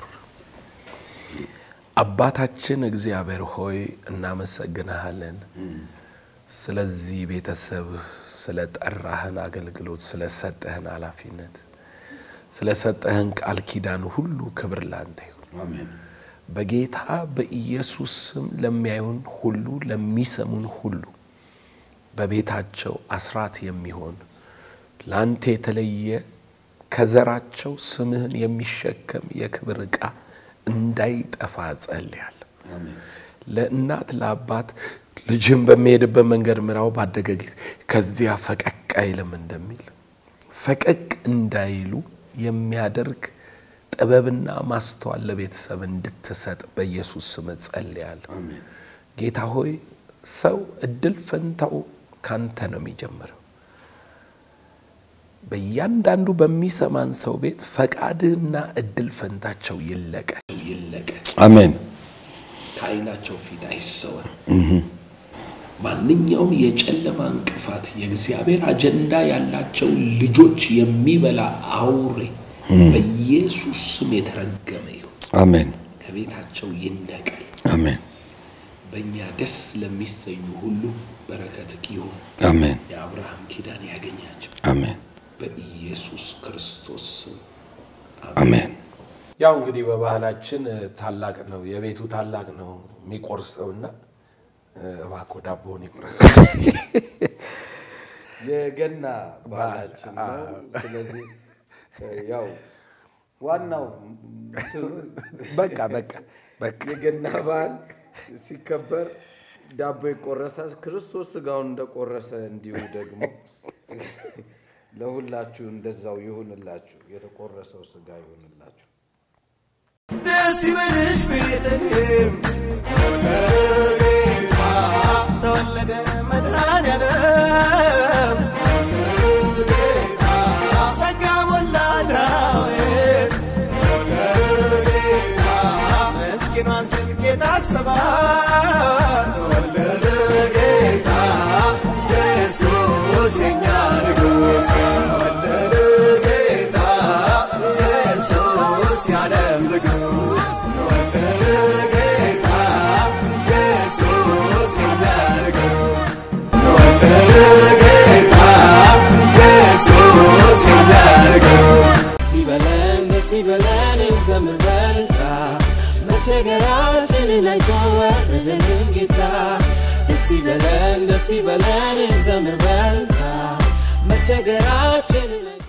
አባታችን እግዚአብሔር ሆይ እናመሰግንሃለን ስለዚህ ቤተሰብ ስለጠራህን አገልግሎት ስለሰጠህን ኃላፊነት ስለሰጠህን ቃል ኪዳን ሁሉ ክብር ላንተ ይሁን። አሜን። በጌታ በኢየሱስ ስም ለሚያዩን ሁሉ ለሚሰሙን ሁሉ በቤታቸው አስራት የሚሆን ለአንተ የተለየ ከዘራቸው ስምህን የሚሸከም የክብር ዕቃ እንዳይጠፋ ጸልያለሁ። ለእናት ለአባት ልጅም በሚሄድበት መንገድ ምራው ባደገ ጊዜ ከዚያ ፈቀቅ አይልም እንደሚል ፈቀቅ እንዳይሉ የሚያደርግ ጥበብና ማስተዋል ለቤተሰብ እንድትሰጥ በኢየሱስ ስም ጸልያለሁ። ጌታ ሆይ ሰው እድል ፈንታው ካንተ ነው የሚጀምረው። በእያንዳንዱ በሚሰማን ሰው ቤት ፈቃድህና እድል ፈንታቸው ይለቀቅ ይለቀቅ፣ አሜን። ከዓይናቸው ፊት አይሰወር። ማንኛውም የጨለማ እንቅፋት የእግዚአብሔር አጀንዳ ያላቸው ልጆች የሚበላ አውሬ በኢየሱስ ስም የተረገመ ይሁን፣ አሜን። ከቤታቸው ይነቀል። አሜን። በእኛ ደስ ለሚሰኙ ሁሉ በረከትህ ይሁን። አሜን። የአብርሃም ኪዳን ያገኛቸው አሜን። በኢየሱስ ክርስቶስ ስም አሜን። ያው እንግዲህ በባህላችን ታላቅ ነው የቤቱ ታላቅ ነው የሚቆርሰውና እባክዎ ዳቦውን ይቁረስ። የገና ባህላችን ነው። ስለዚህ ያው ዋናው እንትኑ በቃ በቃ በቃ የገና በዓል ሲከበር ዳቦ ይቆረሳል። ክርስቶስ ስጋውን እንደቆረሰ እንዲሁ ደግሞ ለሁላችሁ እንደዛው ይሁንላችሁ። የተቆረሰው ስጋ ይሁንላችሁ። ደስ ይበልሽ ቤተልሔም ተወለደ ጌታ ተወለደ መድኃኔዓለም ተወለደ ጌታ ጸጋ ሞላ ዳዊት ተወለደ ጌታ ምስኪኗን ጽድቅ የታሰባት ተወለደ ጌታ ኢየሱስ የኛ ንጉሥ ተወለደ ጌታ ኢየሱስ የዓለም ንጉሥ ተወለደ ጌታ ኢየሱስ የኛ ንጉሥ ተወለደ ጌታ ኢየሱስ የኛ ንጉሥ ደስ ይበለን ደስ ይበለን እንዘምር በልልታ መቸገራችንን አይቶ ወረደልን ጌታ ደስ ይበለን ደስ ይበለን እንዘምር በልልታ መቸገራችንን አይቶ